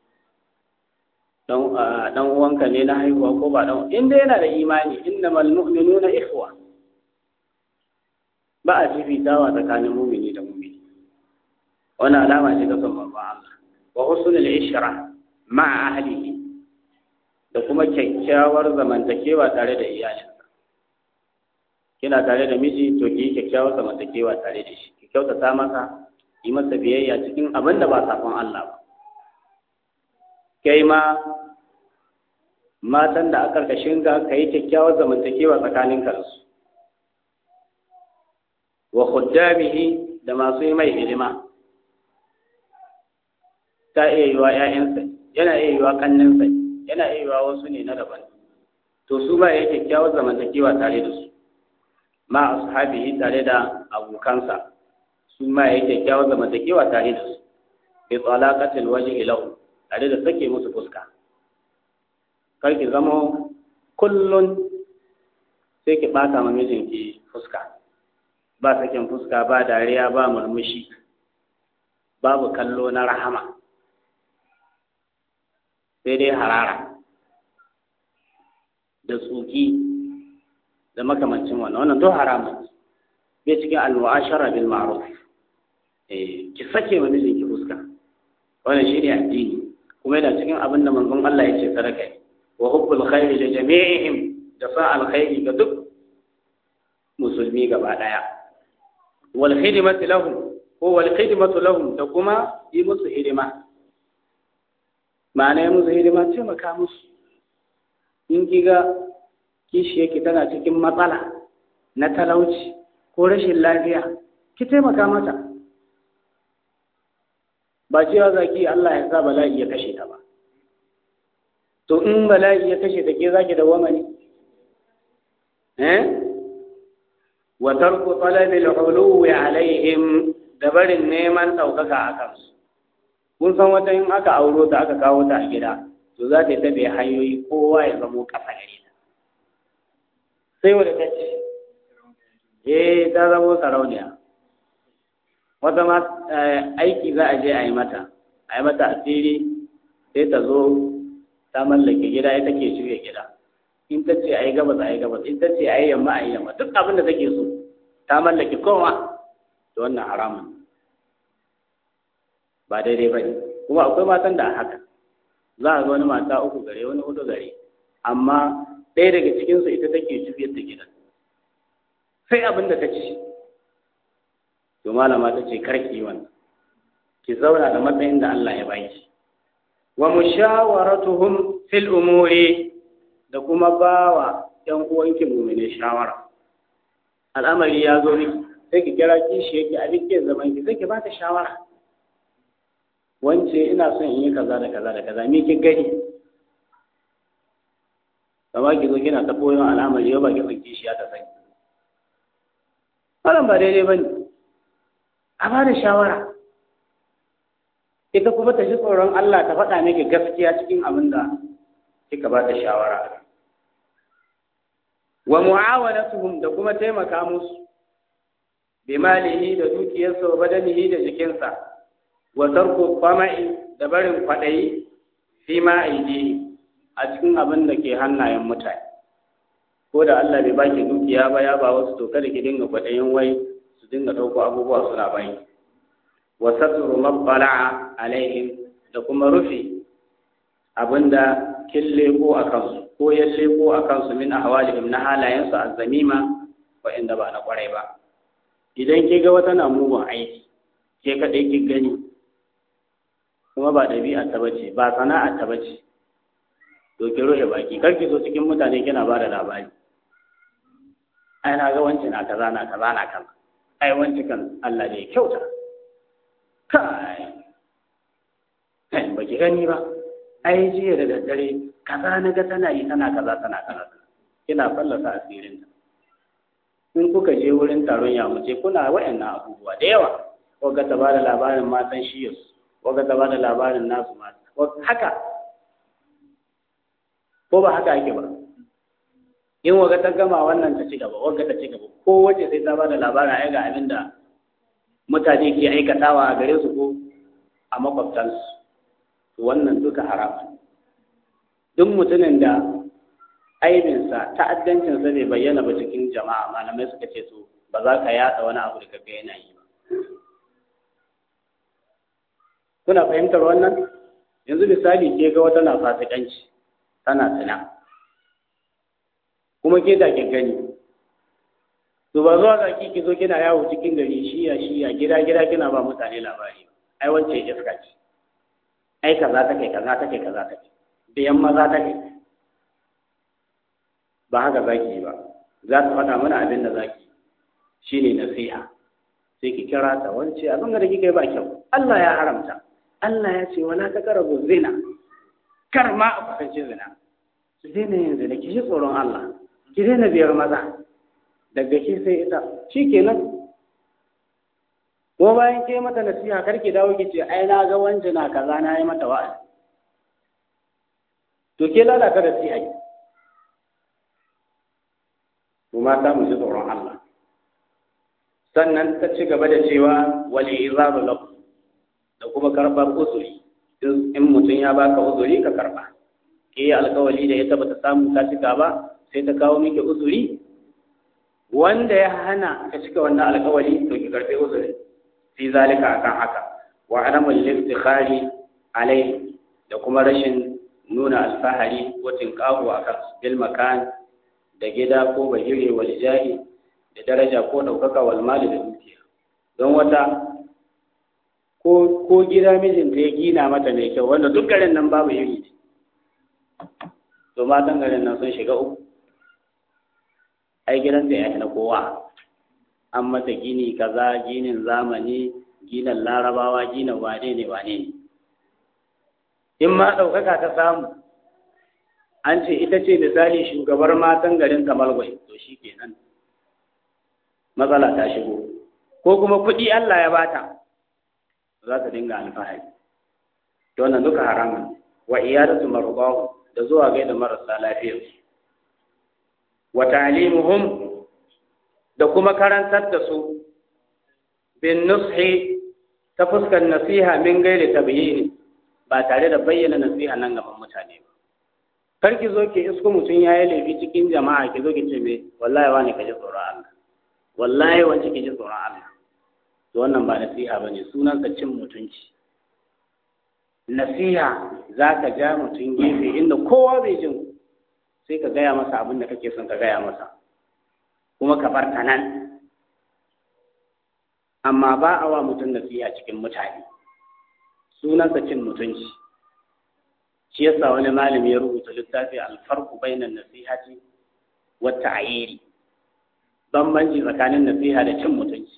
Speaker 2: dan dan uwanka ne na haihuwa ko ba dan inda yana da imani innamal mu'minuna ikhwa ba a fifitawa tsakanin mumini da mumini wannan alama ce ta son babban Allah wa husnul ishra ma'a ahlihi da kuma kyakkyawar zamantakewa tare da iyalinsa kina tare da miji to ki kyakkyawar zamantakewa tare da shi ki kyautata masa yi masa biyayya cikin abin da ba sakon Allah ba kai ma matan da aka karkashin ka ka yi kyakkyawar zamantakewa tsakanin ka da su wa khuddamihi da masu yi mai hidima ta iya yiwa ƴaƴansa yana iya yiwa ƙanninsa yana iya yiwa wasu ne na daban to su ba ya kyakkyawar zamantakewa tare da su ma ashabihi tare da abokansa su ma ya kyakkyawar zamantakewa tare da su bi talaqatil wajhi lahu tare da sake musu fuska kar ki zama kullun sai ki bata ma mijinki fuska ba sakin fuska ba dariya ba murmushi babu kallo na rahama sai dai harara da tsuki da makamancin wannan wannan to haramun bai cikin al-mu'ashara bil ma'ruf eh ki sake wa mijinki fuska wannan shine addini kuma yana cikin abin da manzon Allah ya ce sadaka ne wa hubbul khairi li jami'ihim da sa alkhairi ga duk musulmi gaba daya wal khidmatu lahum ko wal khidmatu lahum da kuma yi musu hidima ma'ana yi musu hidima taimaka musu in kiga kishi yake tana cikin matsala na talauci ko rashin lafiya ki taimaka mata ba cewa zaki Allah ya sa bala'i ya kashe ta ba to in bala'i ya kashe ta ke zaki da wamani eh wa tarku talabi al-uluwi alaihim da barin neman ɗaukaka a kansu kun san wata in aka auro ta aka kawo ta a gida to za ta yi tabe hanyoyi kowa ya zamo ƙasa gare ta sai wadda ta ce eh ta zamo sarauniya wata ma aiki za a je a yi mata a yi mata asiri sai ta zo ta mallake gida ita ke shirya gida in ta ce a yi gabas a yi gabas in ta ce a yi yamma a yi yamma duk abin da take so ta mallake kowa da wannan haramun ba daidai ba ne kuma akwai matan da a haka za a ga wani mata uku gare wani hudu gare amma ɗaya daga cikinsu ita take juyar da gidan sai abin da ta ci to malama ta ce karki wannan ki zauna da matsayin da Allah ya baki wa mushawaratuhum fil umuri da kuma bawa ɗan uwanki mu'mine shawara al'amari ya zo miki sai ki kira kishi yake abin ke zaman ki sai ki ba ta shawara wance ina son in yi kaza da kaza da kaza me ki gani kama ki zo kina ta koyon al'amari yau ba ki son kishi ya ta sani wannan ba daidai ba ne a ba da shawara ita kuma ta ji tsoron Allah ta faɗa miki gaskiya cikin abin da kika ba ta shawara wa mu'awanatuhum da kuma taimaka musu bi malihi da dukiyarsa wa badanihi da jikinsa wa tarku qama'i da barin kwaɗayi fi ma aidi a cikin abin da ke hannayen mutane ko da Allah bai baki dukiya ba ya ba wasu to kada ki dinga kwaɗayin wai su dinga ɗauko abubuwa suna bayi wa satru mabbala'a alaihim da kuma rufe abinda kin leko a kansu ko ya leko a kansu min ahwalihim na halayensu azzamima inda ba na kwarai ba idan ke ga wata na mugun aiki ke kaɗai ki gani kuma ba ɗabi'a ta bace ba sana'a ta bace to ki rufe baki kar ki zo cikin mutane kina ba da labari ai na ga wanci na kaza na kaza na kaza ai wanci kan Allah ne kyauta kai kai ba ki gani ba ai jiya da daddare kaza na ga tana yi tana kaza tana kaza kina fallasa asirin ta in kuka je wurin taron yamuce kuna wayannan abubuwa da yawa waga ta bada labarin matan shiyas waga ta bada labarin nasu mata haka ko ba haka ake ba in waga ta gama wannan ta ci gaba waga ta ci gaba ko wace sai ta bada labarin ai ga abin da mutane ke aikatawa a gare su ko a makwabtansu wannan duka haramun duk mutumin da aibinsa ta'addancinsa bai bayyana ba cikin jama'a malamai suka ce to ba za ka yada wani abu da kaga yana yi ba kuna fahimtar wannan yanzu misali ke ga wata na fasikanci tana tana kuma ke da ke gani to ba zuwa zaki ki zo kina yawo cikin gari shiya shiya gida gida kina ba mutane labari ai wance iska ce ai kaza take kaza take kaza take biyan maza take ba haka zaki yi ba za ta faɗa mana abin da zaki shine nasiha sai ki kira ta wance abin da kike ba kyau Allah ya haramta Allah ya ce wala taqrabu zina kar ma a kusanci zina ki daina yin zina ki ji tsoron Allah ki daina biyar maza daga ki sai ita shikenan ko bayan ke mata nasiha kar ki dawo ki ce ai na ga wance na kaza na yi mata wa'azi to ke lalata nasiha ki to mata mu ji tsoron Allah sannan ta ci gaba da cewa wali izaru lakum da kuma karɓar uzuri in mutum ya baka uzuri ka karɓa ke yi alkawali da ita bata samu ta cika ba sai ta kawo miki uzuri wanda ya hana ka cika wannan alkawali to ki karɓi uzuri fi zalika akan haka wa adamul liftikhari alai da kuma rashin nuna alfahari ko tinkahu akan bil makan da gida ko bahire wal jahi da daraja ko ɗaukaka wal mali da dukiya don wata ko ko gida mijinta ya gina mata mai kyau wanda duk garin nan babu iri ne to matan garin nan sun shiga uku ai gidanta ya na kowa an mata gini kaza ginin zamani ginin larabawa ginin wane ne wane ne in ma ɗaukaka ta samu an ce ita ce misali shugabar matan garin kamalwai to shi kenan matsala ta shigo ko kuma kuɗi Allah ya bata za ta dinga alfahari to wannan duka haramun wa iyadatu marbahu da zuwa gaida marasa lafiyar wa ta'limuhum da kuma karantar da su bin nushi ta fuskar nasiha min gairi tabyini ba tare da bayyana nasiha nan gaban mutane ba kar ki zo ki isko mutum ya yi laifi cikin jama'a ki zo ki ce me wallahi wani ka ji tsoron Allah wallahi wance ki ji tsoron Allah to wannan ba nasiha bane sunan ka cin mutunci nasiha za ka ja mutum gefe inda kowa bai jin sai ka gaya masa abin da kake son ka gaya masa kuma ka bar ta nan amma ba a wa mutum nasiha cikin mutane sunansa cin mutunci shi yasa wani malami ya rubuta littafi alfarku bainan nasihati wa ta'yiri bambanci tsakanin nasiha da cin mutunci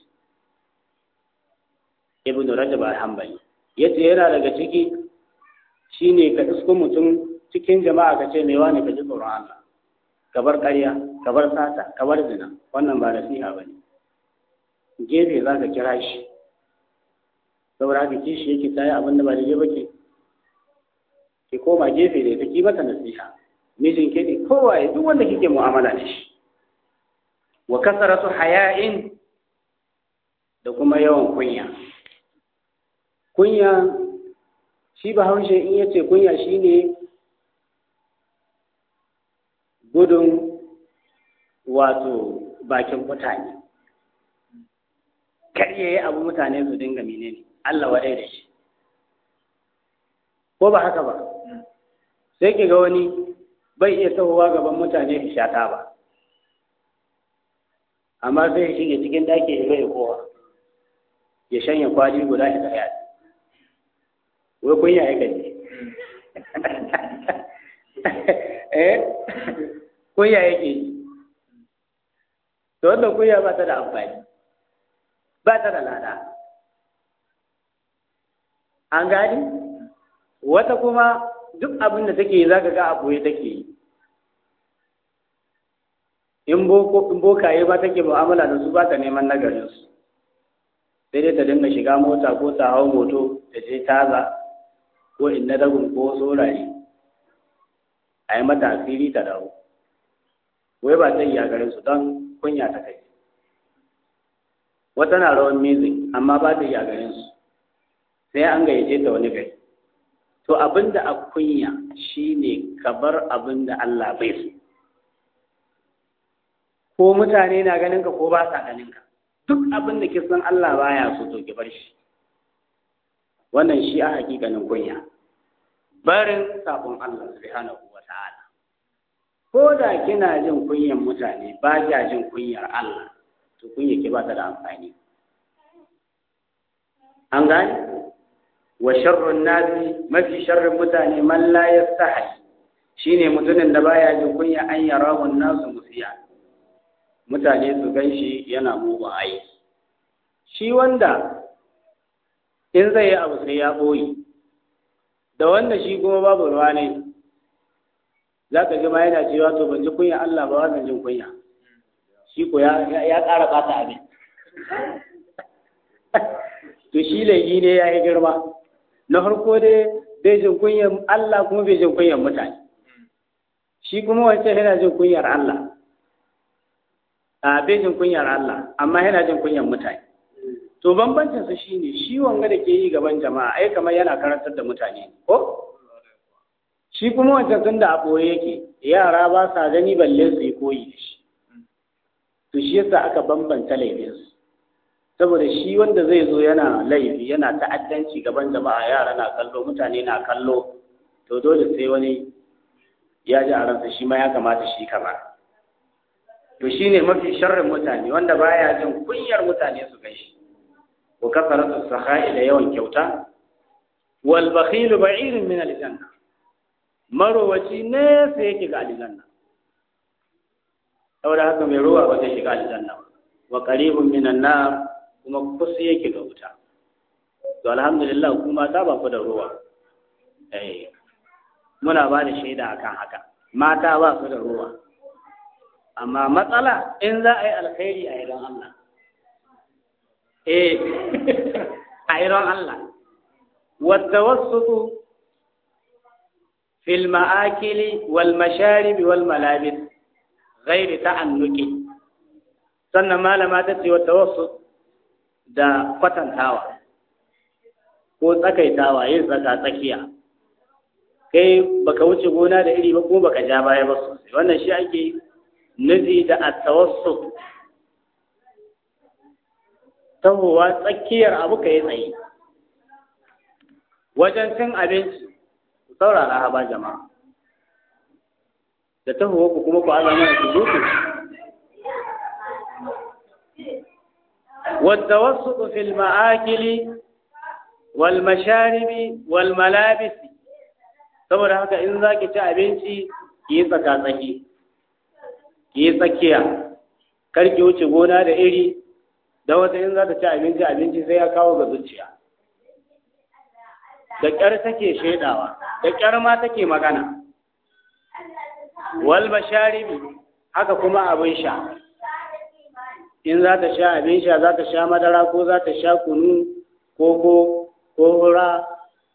Speaker 2: ibn rajab al-hanbali yace yana daga ciki shine ka isko mutum cikin jama'a ka ce mai wani ka ji tsoron Allah ka bar ƙarya ka bar sata ka bar zina wannan ba nasiha bane gefe za ka kira shi saboda haka kishi yake tayi abin da ba daidai ba ke ki koma gefe da ita ki mata nasiha mijin ke ne kowa ya duk wanda kike mu'amala da shi wa kasaratu haya'in da kuma yawan kunya kunya shi ba haushe in yace kunya shine gudun wato bakin mutane kar yayi abu mutane su dinga menene Allah wadai da shi ko ba haka ba sai ki ga wani bai iya tahowa gaban mutane ya shata ba amma sai ya shige cikin daki ya bai kowa ya shanya kwali guda ya tsaya wai kunya ya gaji eh kunya yake yi to wannan kunya ba ta da amfani ba ta da lada an gani wata kuma duk abin da take yi za ka ga a ɓoye take yi in bokaye ba take mu'amala da su ba ta neman nagarinsu sai dai ta dinga shiga mota ko ta hau moto ta je taza ko in na dagun ko saurare a yi mata asiri ta dawo wai ba ta yi a garinsu don kunya ta kai wata na rawan music amma ba ta yi a garinsu sai an gayyace ta wani gari to abin da a kunya shine ka bar abin da Allah bai so ko mutane na ganin ka ko ba sa ganin ka duk abin da kisan Allah baya so to ki bar shi wannan shi a hakikanin kunya barin sabon Allah subhanahu wa ta'ala ko da kina jin kunyan mutane ba kya jin kunyar Allah to kunya ke ba ta da amfani an gane wa sharrun nasi mafi sharrin mutane man la yastahi shine mutumin da baya jin kunya an yarahu nasu musiya mutane su ganshi yana mugun aiki shi wanda in zai yi abu sai ya boye da wanda shi kuma babu ruwa ne za ka ji ma yana cewa to ban ji kunya Allah ba wannan jin kunya shi ko ya ƙara ɓata abin to shi laifi ne ya yi girma na farko dai bai jin kunyar Allah kuma bai jin kunyar mutane shi kuma wancan yana jin kunyar Allah a bai jin kunyar Allah amma yana jin kunyar mutane to bambancin su shine shi wanga da ke yi gaban jama'a ai kamar yana karantar da mutane ko shi kuma wancan tun da a ɓoye yake yara ba sa gani balle su yi koyi da shi to shi yasa aka bambanta laifinsu saboda shi wanda zai zo yana laifi yana ta'addanci gaban jama'a yara na kallo mutane na kallo to dole sai wani ya ji a ransa shi ma ya kamata shi kama to shine mafi sharrin mutane wanda baya jin kunyar mutane su gaishe wa kasaratu saha'i da yawan kyauta wal bakhilu ba'irun min aljanna marowaci ne sai yake ga aljanna saboda haka mai ruwa ba zai shiga aljanna wa qaribun minan nar kuma kusa yake ga wuta to alhamdulillah kuma ta ba ku da ruwa eh muna ba da shaida akan haka mata ba su da ruwa amma matsala in za a yi alkhairi a idan Allah eh a idan Allah والتوسط في المآكل والمشارب والملابس غير تعنق sannan malama ta ce wata wasu da kwatantawa ko tsakaitawa yin tsaka tsakiya kai baka wuce gona da iri ba ko baka ja baya ba sosai wannan shi ake nufi da at-tawassut tahowa tsakiyar abu ka yi tsaye wajen cin abinci ku saurara haba jama'a da tahowa ku kuma ku azama da ku zuku والتوسط في المآكل والمشارب والملابس saboda haka in za ki ci abinci ki yi tsaka-tsaki ki yi tsakiya kar ki wuce gona da iri da wata in za ta ci abinci abinci sai ya kawo ga zuciya da ƙyar take shaidawa da ƙyar ma take magana wal masharibi haka kuma abin sha in za ta sha abin sha za ta sha madara ko za ta sha kunu koko ko hura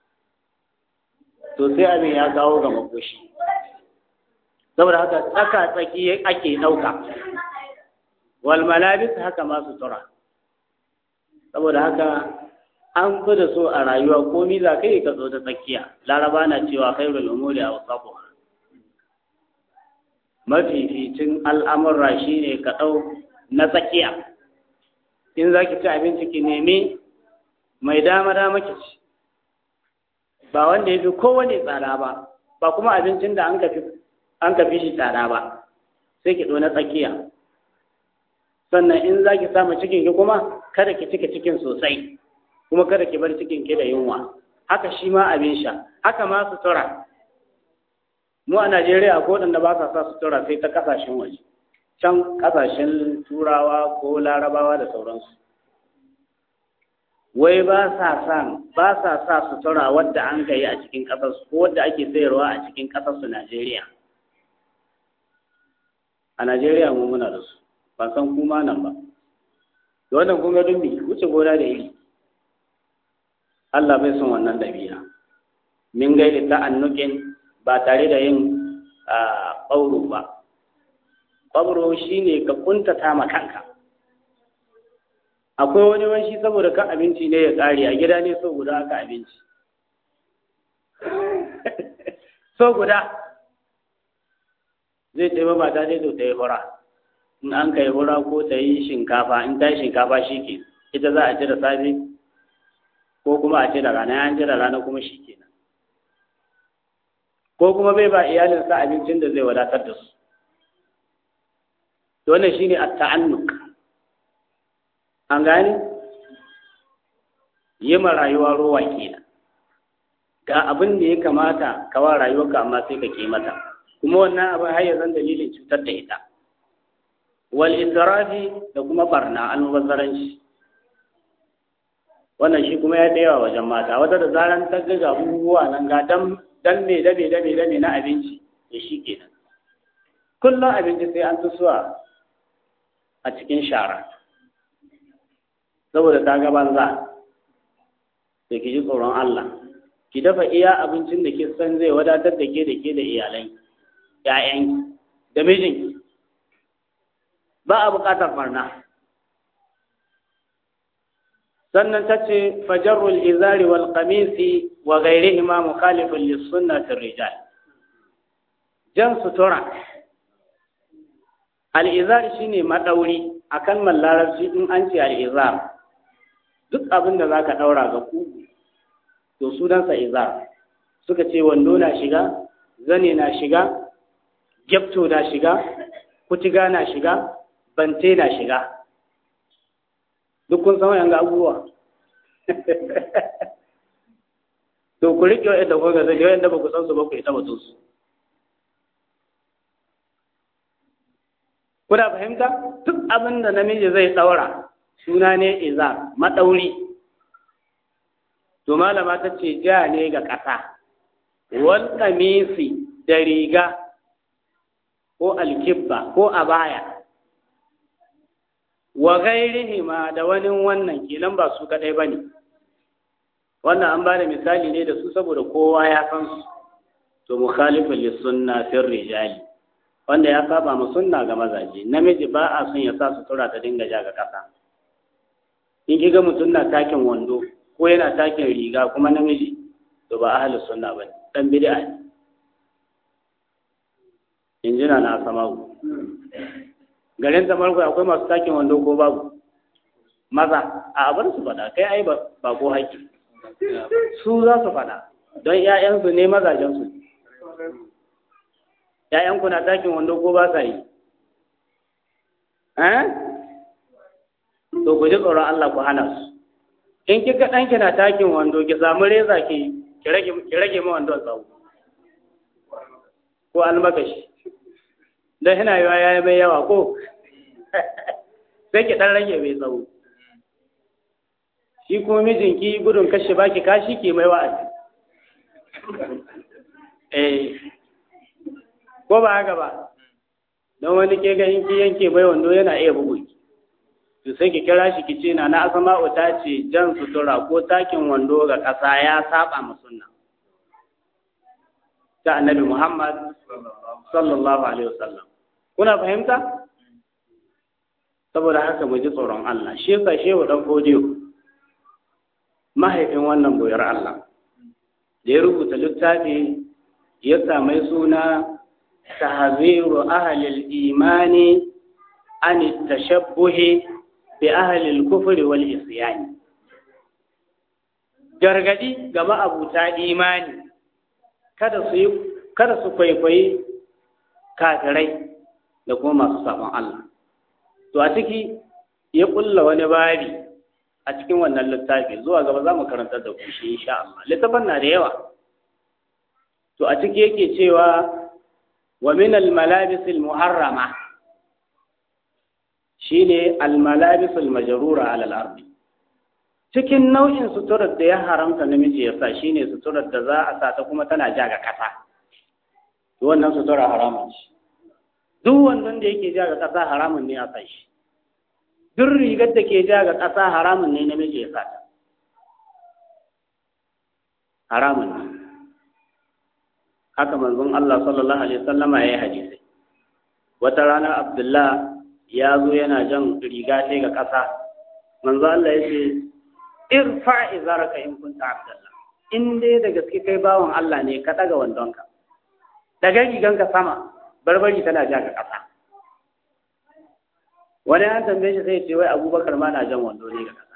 Speaker 2: to sai abin ya kawo ga makoshi saboda haka tsaka tsaki ake ɗauka wal malabis haka ma sutura saboda haka an fi da so a rayuwa komi za ka yi ka zo ta tsakiya laraba na cewa khairul umuri a wasafu mafificin al'amurra shine ka ɗau na tsakiya in za ki ci abinci ki nemi mai dama dama ki ci ba wanda ya fi kowane tsada ba ba kuma abincin da an ka fi shi tsada ba sai ki na tsakiya sannan in za ki samu cikin ki kuma kada ki cika cikin sosai kuma kada ki bar cikin ki da yunwa haka shi ma abin sha haka ma sutura mu a Najeriya ko waɗanda ba sa sa sutura sai ta kasashen waje can kasashen turawa ko larabawa da sauransu wai ba sa san ba sa sa sutura wadda an kai a cikin ƙasar ko wadda ake sayarwa a cikin ƙasar su Najeriya a Najeriya mu muna da su ba san kuma nan ba da wannan kun ga dumbi wuce gona da iri Allah bai son wannan dabi'a min gaida ta'annukin ba tare da yin ɓauro ba ƙwabro shi ne ka kuntata ma kanka akwai wani wanshi saboda kan abinci ne ya ƙare a gida ne so guda aka abinci so guda zai taimaka mata dai to ta yi hura in an kai hura ko ta yi shinkafa in ta yi shinkafa shi ke ita za a ci da safe ko kuma a ci da rana an ci da rana kuma shi kenan ko kuma bai ba iyalinsa abincin da zai wadatar da su to wannan shine at-ta'annuk an gane yi ma rayuwa rowa kenan ga abin da ya kamata ka wa rayuwarka amma sai ka ke mata kuma wannan abin har ya zan dalilin cutar da ita wal israfi da kuma barna almubazzaranci wannan shi kuma ya da yawa wajen mata wata da zaran ta ga abubuwa nan ga dan dan me dame dame dame na abinci da shi kenan kullum abinci sai an tusuwa a cikin shara saboda ta ga banza da ki ji tsoron Allah ki dafa iya abincin da ke san zai wadatar da ke da ke da iyalai ƴaƴan da mijinki ba a buƙatar farna sannan ta ce fajarul izari wal qamisi wa ghairihima mukhalifun lis sunnati rijal jan sutura al-izar shine madauri akan mallarabci in an ce al-izar duk abin da zaka daura ga kugu to sunansa izar suka ce wando na shiga zane na shiga gyapto na shiga kutiga na shiga bante na shiga duk kun san wayan abubuwa to ku riƙe wa'anda ku ga zai wa'anda ba ku san su ba ku ita ba su kuna fahimta duk abin da namiji zai ɗaura suna ne iza maɗauri to malama ta ce ja ne ga ƙasa wal kamisi da riga ko alkibba ko abaya wa gairihima da wani wannan kenan ba su kadai bane wannan an bada misali ne da su saboda kowa ya san su to mukhalifun lis sunna fil rijali wanda ya saba ma sunna ga mazaje namiji ba a son ya sa sutura ta dinga ja ga kasa in kiga mutum na takin wando ko yana takin riga kuma namiji to ba ahlus sunna bane dan bid'a ne injina na samawu garin tamarku akwai masu takin wando ko babu maza a abar su faɗa kai ai ba ko haƙƙi su za su faɗa don ‘ya'yansu ne mazajensu ‘ya'yanku na takin wando ko ba sa yi eh to ku ji tsoron Allah ku hana su in kika ɗanki na takin wando ki samu reza ki ki rage ma wandon tsawo ko almakashi don yana yiwa ya yi mai yawa ko sai ki ɗan rage mai tsawo shi kuma mijinki gudun kashe baki kashi ke mai wa'azi eh ko ba haka ba don wani ke ga in ki yanke mai wando yana iya bugu to sai ki kira shi ki ce na na asma'u ta ce jan sutura ko takin wando ga ƙasa ya saba ma sunna ta annabi Muhammad sallallahu alaihi wasallam kuna fahimta saboda haka mu ji tsoron Allah shi yasa shehu dan fodiyo mahaifin wannan boyar Allah da ya rubuta littafi ya sami suna tahziru ahlil imani an tashabbuhi bi ahlil kufri wal isyani gargadi ga ma'abuta imani kada su kada su kwaikwayi kafirai da kuma masu sabon Allah to a ciki ya kulla wani babi a cikin wannan littafi zuwa gaba za mu karanta da ku shi insha Allah littafin na da yawa to a ciki yake cewa wa min al malabis al muharrama shine al malabis al majrura ala al ardi cikin nau'in suturar da ya haramta namiji ya sa shine suturar da za a sa ta kuma tana ja ga kasa to wannan sutura haramun ce duk wannan da yake ja ga kasa haramun ne a sa shi duk rigar da ke ja ga ƙasa haramun ne namiji ya sata haramun ne haka manzon Allah sallallahu alaihi wasallama ya yi hadisi wata rana Abdullah ya zo yana jan riga sai ga ƙasa manzon Allah ya ce irfa izaraka in kunta Abdullah in dai da gaske kai bawan Allah ne ka daga wandonka daga riganka sama barbari tana ja ga ƙasa wani an tambaye shi sai ce wai abubakar ma na jan wando ne ga kasa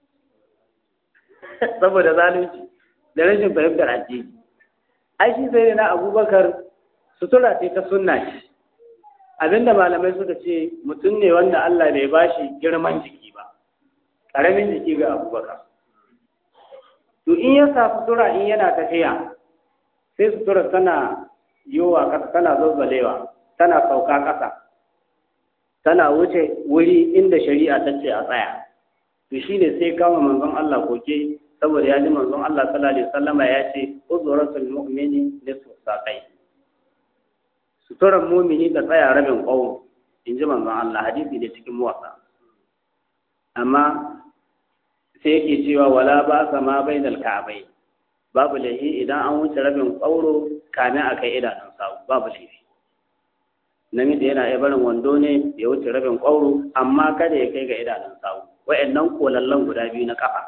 Speaker 2: saboda zalunci da rashin fahimtar addini ai shi sai na abubakar sutura ce ta sunna ce abinda malamai suka ce mutum ne wanda Allah bai bashi girman jiki ba ƙaramin jiki ga abubakar to in ya sa sutura in yana tafiya sai sutura tana yowa ƙasa tana zazzalewa tana sauka ƙasa tana wuce wuri inda shari'a ta ce a tsaya to shine sai kama manzon Allah koke saboda ya ji manzon Allah sallallahu alaihi wasallama ya ce uzuratul mu'mini nisfu saqai suturar mumini ta tsaya rabin ƙwauro in ji manzon Allah hadisi da cikin muwasa amma sai yake cewa wala ba sa ma bainal ka'bai babu laifi idan an wuce rabin ƙwauro kamin a kai idanun sawu babu laifi namiji yana iya barin wando ne ya wuce rabin ƙwauro amma kada ya kai ga idanun sawu wa'annan kolallan guda biyu na kafa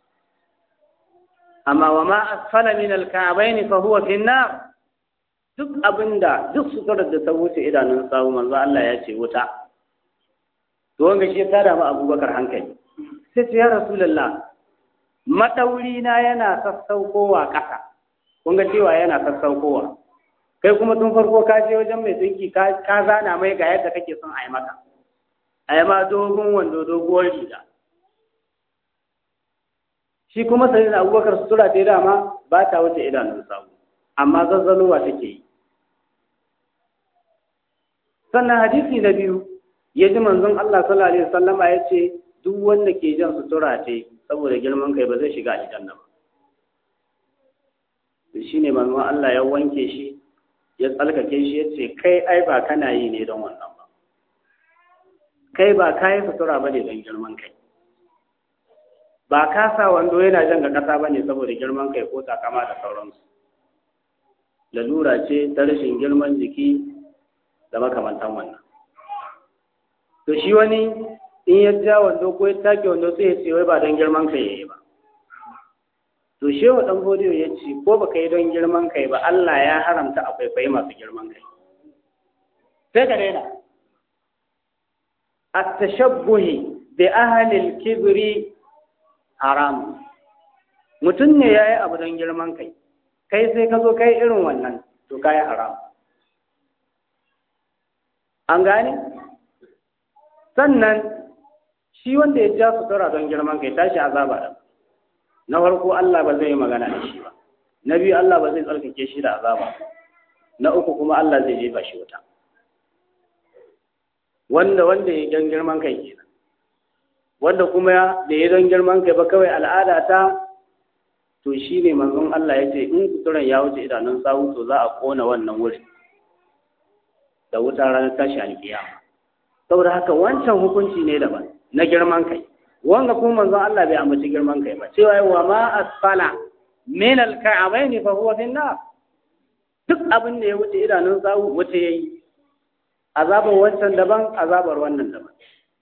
Speaker 2: amma wa ma asfala min al-ka'bayn fa huwa fi an-nar duk abinda duk suturar da ta wuce idanun sawu manzo Allah ya ce wuta to wanga shi ta da Abubakar hankali sai ce ya rasulullah madauri na yana sassaukowa ƙasa kun ga cewa yana sassaukowa kai kuma tun farko ka je wajen mai tsinki ka zana mai ga yadda kake son a yi maka a yi ma dogon wando doguwar riga shi kuma sai da abubakar sutura ta dama ba ta wuce idanun sawu amma zazzalowa take yi sannan hadisi na biyu ya ji manzon Allah sallallahu alaihi wasallama ya ce duk wanda ke jan sutura ce saboda girman kai ba zai shiga aljanna ba shi ne manzon Allah ya wanke shi ya tsalkake shi ya ce kai ai ba kana yi ne don wannan ba kai ba kayi sutura ba ne don girman kai ba ka sa wando yana jan ga ƙasa ba ne saboda girman kai ko takama da sauransu lalura ce ta rashin girman jiki da makamantan wannan to shi wani in ya ja wando ko ya take wando sai ya ce wai ba don girman kai yayi ba to shehu dan godiyo ya ce ko baka yi don girman kai ba Allah ya haramta akwai kwai masu girman kai sai ka daina at-tashabbuhi bi ahli al-kibri haram mutum ne yayi abu don girman kai kai sai ka zo kai irin wannan to kai haram an gane sannan shi wanda ya ja sutura don girman kai tashi azaba da na farko Allah ba zai yi magana da shi ba na biyu Allah ba zai tsarkake shi da azaba na uku kuma Allah zai jefa shi wuta wanda wanda ya don girman kai kenan wanda kuma da ya don girman kai ba kawai al'ada ta to shi ne manzon Allah ya ce in suturan ya wuce idanun sawu to za a kona wannan wuri da wuta ranar tashi alkiyama saboda haka wancan hukunci ne daban na girman kai wanga kuma manzon Allah bai ambaci girman kai ba cewa wa ma asfala min al-ka'abaini fa huwa fi nar duk abin da ya wuce idanun sawu wuce yayi azabar wancan daban azabar wannan daban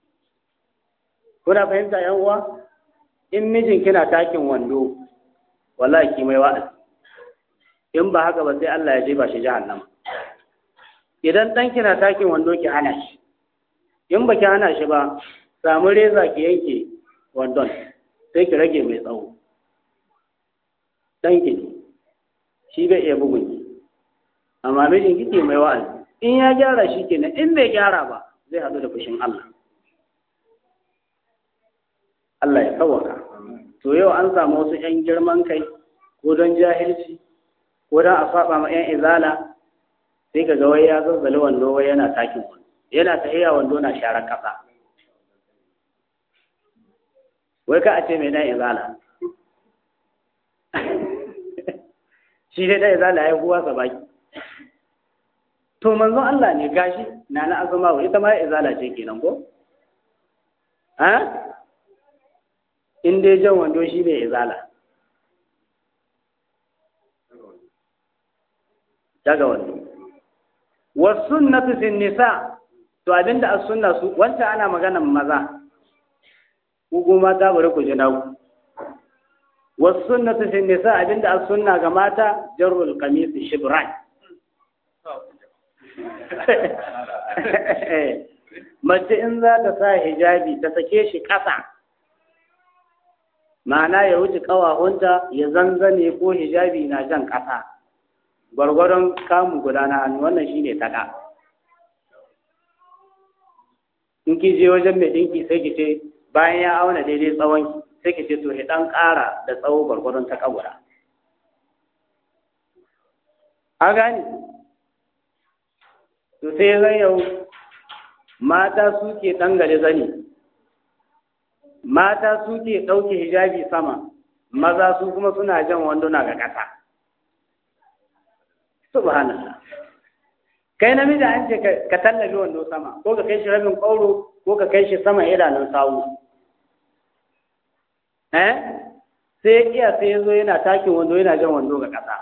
Speaker 2: kuna fahimta yan uwa in mijin kina takin wando wallahi ki mai wa'azi in ba haka ba sai Allah ya jefa shi jahannama idan dan kina takin wando ki hana shi in ba ki hana shi ba samu reza ki yanke wandon sai ki rage mai tsawo ɗanki ne shi bai iya bugun ki amma mijin kike mai wa'azi in ya gyara shi kenan in bai gyara ba zai haɗu da fushin Allah Allah ya kawaka to yau an samu wasu 'yan girman kai ko don jahilci ko don a saba ma 'yan izala sai ka ga wai ya zazzali wando wai yana takin wando yana tahiya wando na sharar ƙasa wai ka a ce mai dan izala shi dai dan izala ya kuwa sa baki to manzon Allah ne gashi na na azuma wa ita ma izala ce kenan ko ha in dai jan wando shi ne izala daga wando wasunnatu fin nisa to abinda as-sunna su wanda ana maganan maza ku goma ta bari ku ji naku wasunnatu fin nisa abinda as-sunna ga mata jarrul qamis shibran mace in za ta sa hijabi ta sake shi ƙasa ma'ana ya wuce ƙawahunta ya zanzane ko hijabi na jan ƙasa gwargwadon kamu guda na hannu wannan shi ne taƙa in ki je wajen mai ɗinki sai ki ce bayan ya auna daidai tsawon sai ki ce to ki dan ƙara da tsawo gwargwadon ta kabura a gani to sai zan yau mata suke dangare zani mata suke ɗauke hijabi sama maza su kuma suna jan wanduna ga ƙasa subhanallah kai namiji an ce ka tallafi wando sama ko ka kai shi rabin ƙauro ko ka kai shi sama idanun sawu eh sai ya kiya sai ya zo yana takin wando yana jan wando ga ƙasa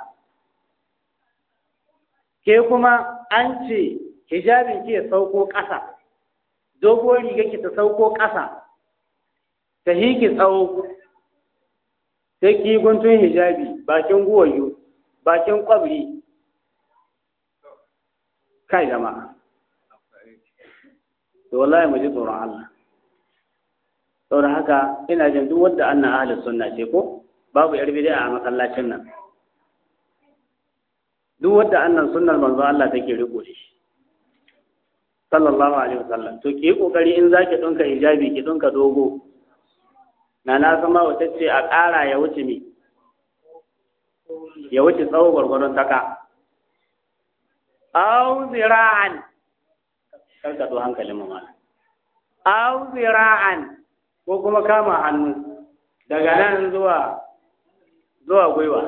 Speaker 2: ke kuma an ce hijabin ki ya sauko ƙasa dogon riga ki ta sauko ƙasa ta hiki tsawo sai ki guntun hijabi bakin guwayo bakin kwabri kai jama'a to wallahi mu ji tsoron Allah saboda haka ina jin duk wanda annan ahli sunna ce ko babu yar bid'a a masallacin nan duk wanda annan sunnar manzo Allah take riko da shi sallallahu alaihi wasallam to ki kokari in zaki dinka hijabi ki dinka dogo na na sama wata ce a ƙara ya wuce me ya wuce tsawo gwargwaron taka aw zira'an karka to hankalin mu mana aw zira'an ko kuma kama hannu daga nan zuwa zuwa gwiwa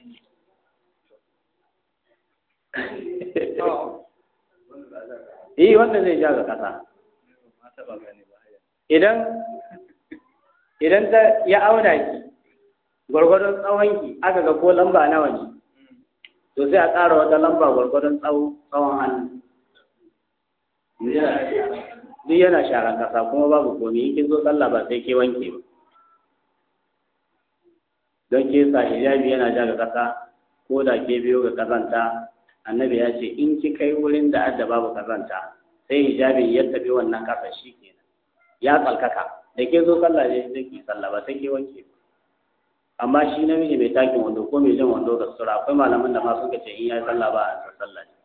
Speaker 2: eh wanda zai ja ga kasa idan idan ta ya auna ki gwargwadon tsawon ki aka ga ko lamba nawa ne to sai a ƙara wata lamba gwargwadon tsawon hannu duk yana sharan kasa kuma babu komi in kin zo sallah ba sai ke wanke ba don ke sa hijabi yana ja ga kasa ko da ke biyo ga kazanta annabi ya ce in ki kai wurin da adda babu kazanta sai hijabi ya tafi wannan kasa shi kenan ya tsalkaka da ke zo sallah ne sai ki sallah ba sai ke wanke ba amma shi namiji mai takin wando ko mai jan wando da sura akwai malaman da ma suka ce in ya sallah ba a sallah ne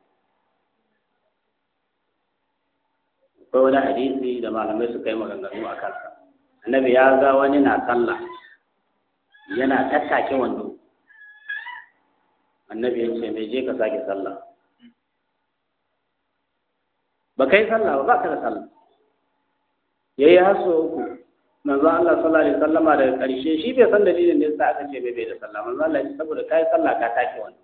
Speaker 2: akwai wani hadisi da malamai suka yi maganganu a kansa annabi ya ga wani na sallah yana tattake wando annabi ya ce mai je ka sake sallah ba kai sallah ba ba ka da sallah yayi haso uku manzo Allah sallallahu alaihi wasallama daga ƙarshe shi bai san dalilin da yasa aka ce bai bai da sallah manzo Allah ya saboda kai sallah ka take wani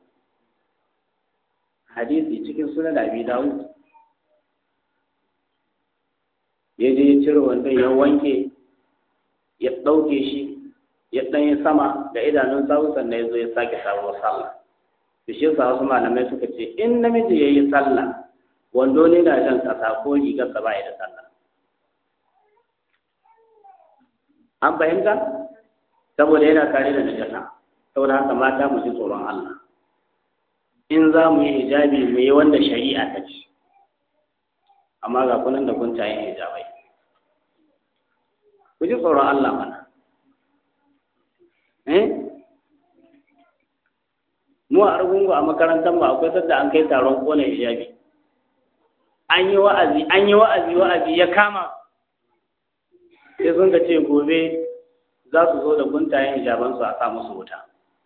Speaker 2: hadisi cikin sunan Abi Dawud ya je ya cire wanda ya wanke ya ɗauke shi ya ɗan yi sama da idanun sawu sannan ya zo ya sake sabuwar sallah da shi yasa wasu malamai suka ce in namiji ya yi sallah wando ne na jan ƙasa ko rigarsa ba ya da sallah an fahimta saboda yana kare da najasa saboda haka mata mu ji tsoron Allah in za mu yi hijabi mu yi wanda shari'a ta ce amma ga kunan da kun tayin hijabai ku ji tsoron Allah mana eh mu a argungu a makarantar mu akwai sadda an kai taron kona hijabi an yi wa'azi an yi wa'azi wa'azi ya kama sai sun ka ce gobe za su zo da guntayen hijabansu a sa musu wuta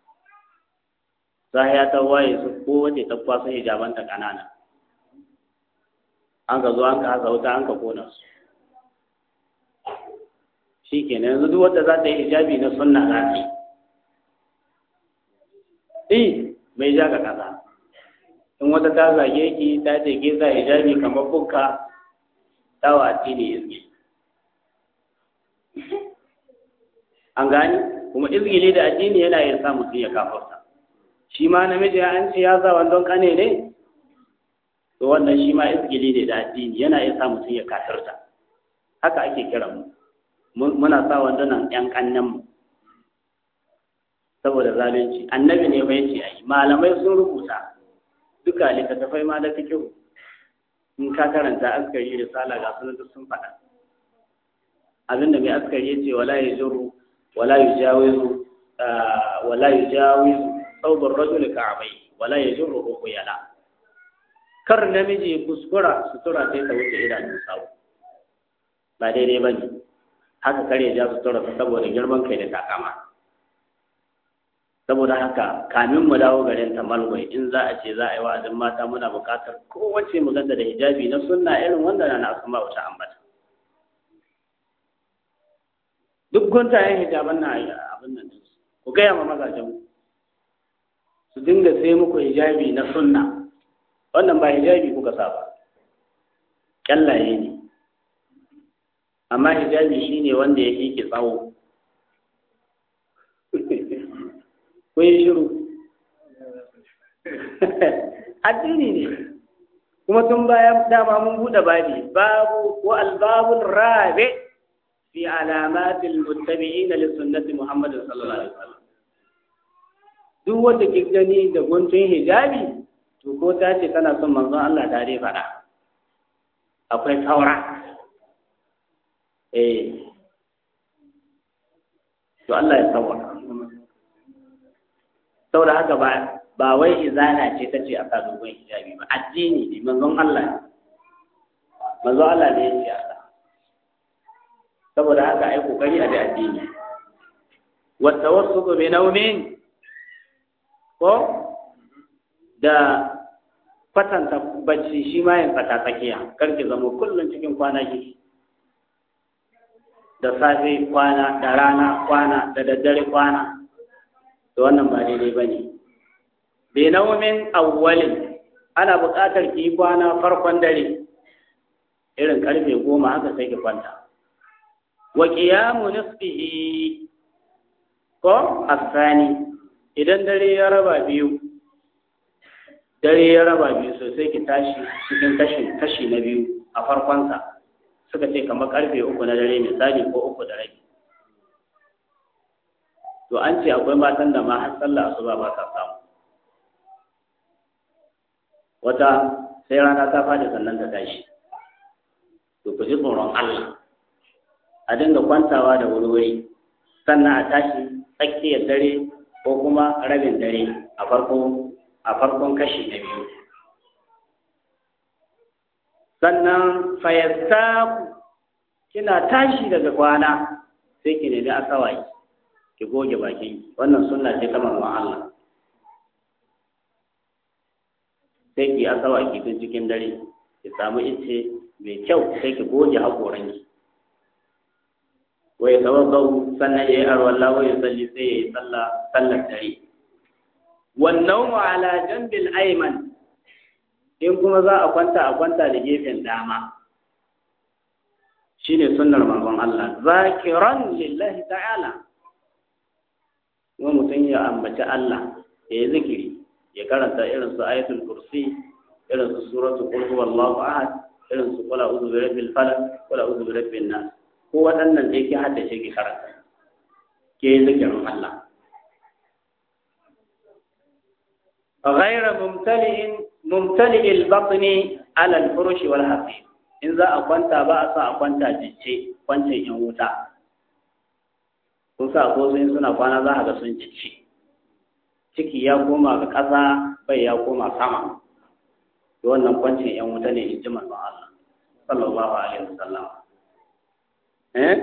Speaker 2: ya ta waye su kowace ta kwasa hijabanta ƙanana an ka zo an ka hasa wuta an ka kona su shi kenan yanzu duk wadda za ta yi hijabi na sunna za ta yi mai ja ga ƙasa in wata ta zage ki ta ce ke sa hijabi kamar bukka ta wa addini izgi an gani kuma izgili da addini yana iya sa mutum ya kafarta shi ma namiji an ce ya sa wandon kane ne to wannan shi ma izgili ne da addini yana iya sa mutum ya kafirta haka ake kira mu muna sa wandunan yan kannen mu saboda zalunci annabi ne bai ce ai malamai sun rubuta duka littattafai ma da fikihu in ka karanta askari risala ga sunan duk sun faɗa abinda mai askari ya ce wala ya juru wala ya jawizu wala ya jawizu saubar rajul ka'abai wala ya juru ruhu yana kar namiji kuskura sutura sai ta wuce idanun sawu ba daidai ba ne haka kare ja su tura saboda girman kai da takama saboda haka kamin mu dawo garin tamalwai in za a ce za a yi wa'azin mata muna buƙatar kowace mu ganta da hijabi na sunna irin wanda na asma wata ambata duk guntayen hijaban na abin nan ku gaya ma mazajen su dinga sai muku hijabi na sunna wannan ba hijabi kuka sa ba kyallaye ne amma hijabi shine wanda ya ke tsawo ko yi shiru addini ne kuma tun baya dama mun buɗe babi babu wa albabul rabi fi alamatil muttabi'in li sunnati muhammad sallallahu alaihi wasallam duk wanda ke gani da guntun hijabi to ko ta ce tana son manzon Allah ta dai faɗa akwai saura eh to Allah ya sauwaka saboda haka ba ba wai izana ce ta ce a sa dogon hijabi ba addini ne manzon Allah ne manzon Allah ne ya ce a sa saboda haka ai kokari a da addini wa tawassutu bi naumin ko da fatanta bacci shi ma yin fata tsakiya karki zama kullum cikin kwana ki da safe kwana da rana kwana da daddare kwana to wannan ba daidai ba ne bai naumin awwalin ana buƙatar ki kwana farkon dare irin karfe goma haka sai ki kwanta wa qiyamu nisfihi ko asani idan dare ya raba biyu dare ya raba biyu sosai ki tashi cikin kashi kashi na biyu a farkonsa suka ce kamar karfe uku na dare misali ko uku da rabi to an ce akwai matan da ma har sallah asuba ba ta samu wata sai rana ta fadi sannan ta tashi to ku ji tsoron Allah a dinga kwantawa da wuri sannan a tashi tsakiyar dare ko kuma rabin dare a farko a farkon kashi na biyu sannan fayastaku kina tashi daga kwana sai ki nemi asawai ki goge bakin wannan sunna ce ta manzon Allah sai ki asawai ki tun cikin dare ki samu ice mai kyau sai ki goge hakoran ki wai tawazzau sannan yayi arwalla wa yusalli sai yayi sallah sallar dare wannan ala jambil ayman in kuma za a kwanta a kwanta da gefen dama shine sunnar manzon Allah zakiran lillahi ta'ala kuma mutum ya ambaci Allah ya yi zikiri ya karanta irin su ayatul kursi irin su suratul qul huwallahu ahad irin su qul a'udhu bi rabbil falaq qul a'udhu bi rabbin nas ko waɗannan da yake haddace ki karanta ke yi zikirin Allah غير ممتلئ ممتلئ البطن على الفرش والحصير in za a kwanta ba a sa a kwanta jicce kwancin yan wuta kun sa ko sun suna kwana za a ga sun jicce ciki ya koma ga ƙasa bai ya koma sama to wannan kwancin yan wuta ne in ji manzon Allah sallallahu alaihi wasallam eh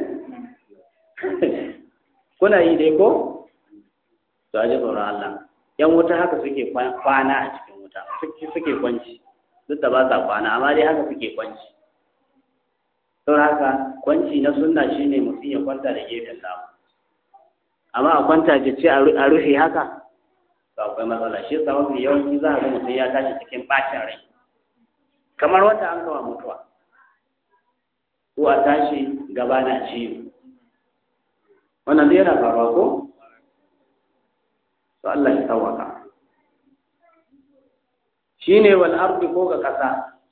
Speaker 2: kuna yi dai ko to aje tsoron Allah yan wuta haka suke kwana a cikin wuta suke kwanci duk da ba sa kwana amma dai haka suke kwanci don haka kwanci na sunna shine mutum ya kwanta da gefen dama amma a kwanta ce a rufe haka to akwai matsala shi yasa mafi yawanci za a ga mutum ya tashi cikin bacin rai kamar wanda an kawo mutuwa ko a tashi gaba na ciwo wannan zai yana faruwa ko to Allah ya tawaka shine wal ardi ko ga kasa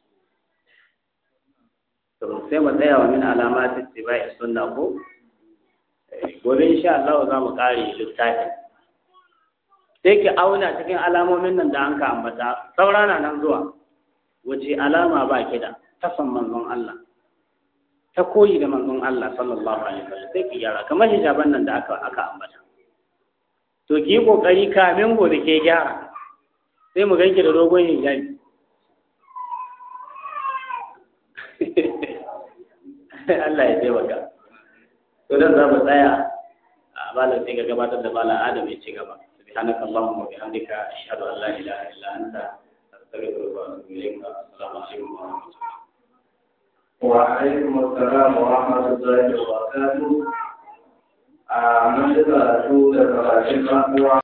Speaker 2: to sai mu tsaya wa min alamati tibai sunna ko gobe insha Allah za mu kare littafi sai ki auna cikin alamomin nan da an ka ambata saurana nan zuwa wace alama ba ki da ta san manzon Allah ta koyi da manzon Allah sallallahu alaihi wasallam sai ki gyara kamar hijaban nan da aka aka ambata to ki yi kokari kamin gobe ke gyara sai mu ganki da dogon hijabi Allah ya taimaka
Speaker 1: to dan za mu tsaya a malam sai ga gabatar da malam adam ya ci gaba subhanaka allahumma wa bihamdika ashhadu an la ilaha illa anta astaghfiruka wa atubu ilayk assalamu alaikum wa rahmatullahi
Speaker 3: وعليكم السلام ورحمة الله وبركاته. a mun shiga su da karatun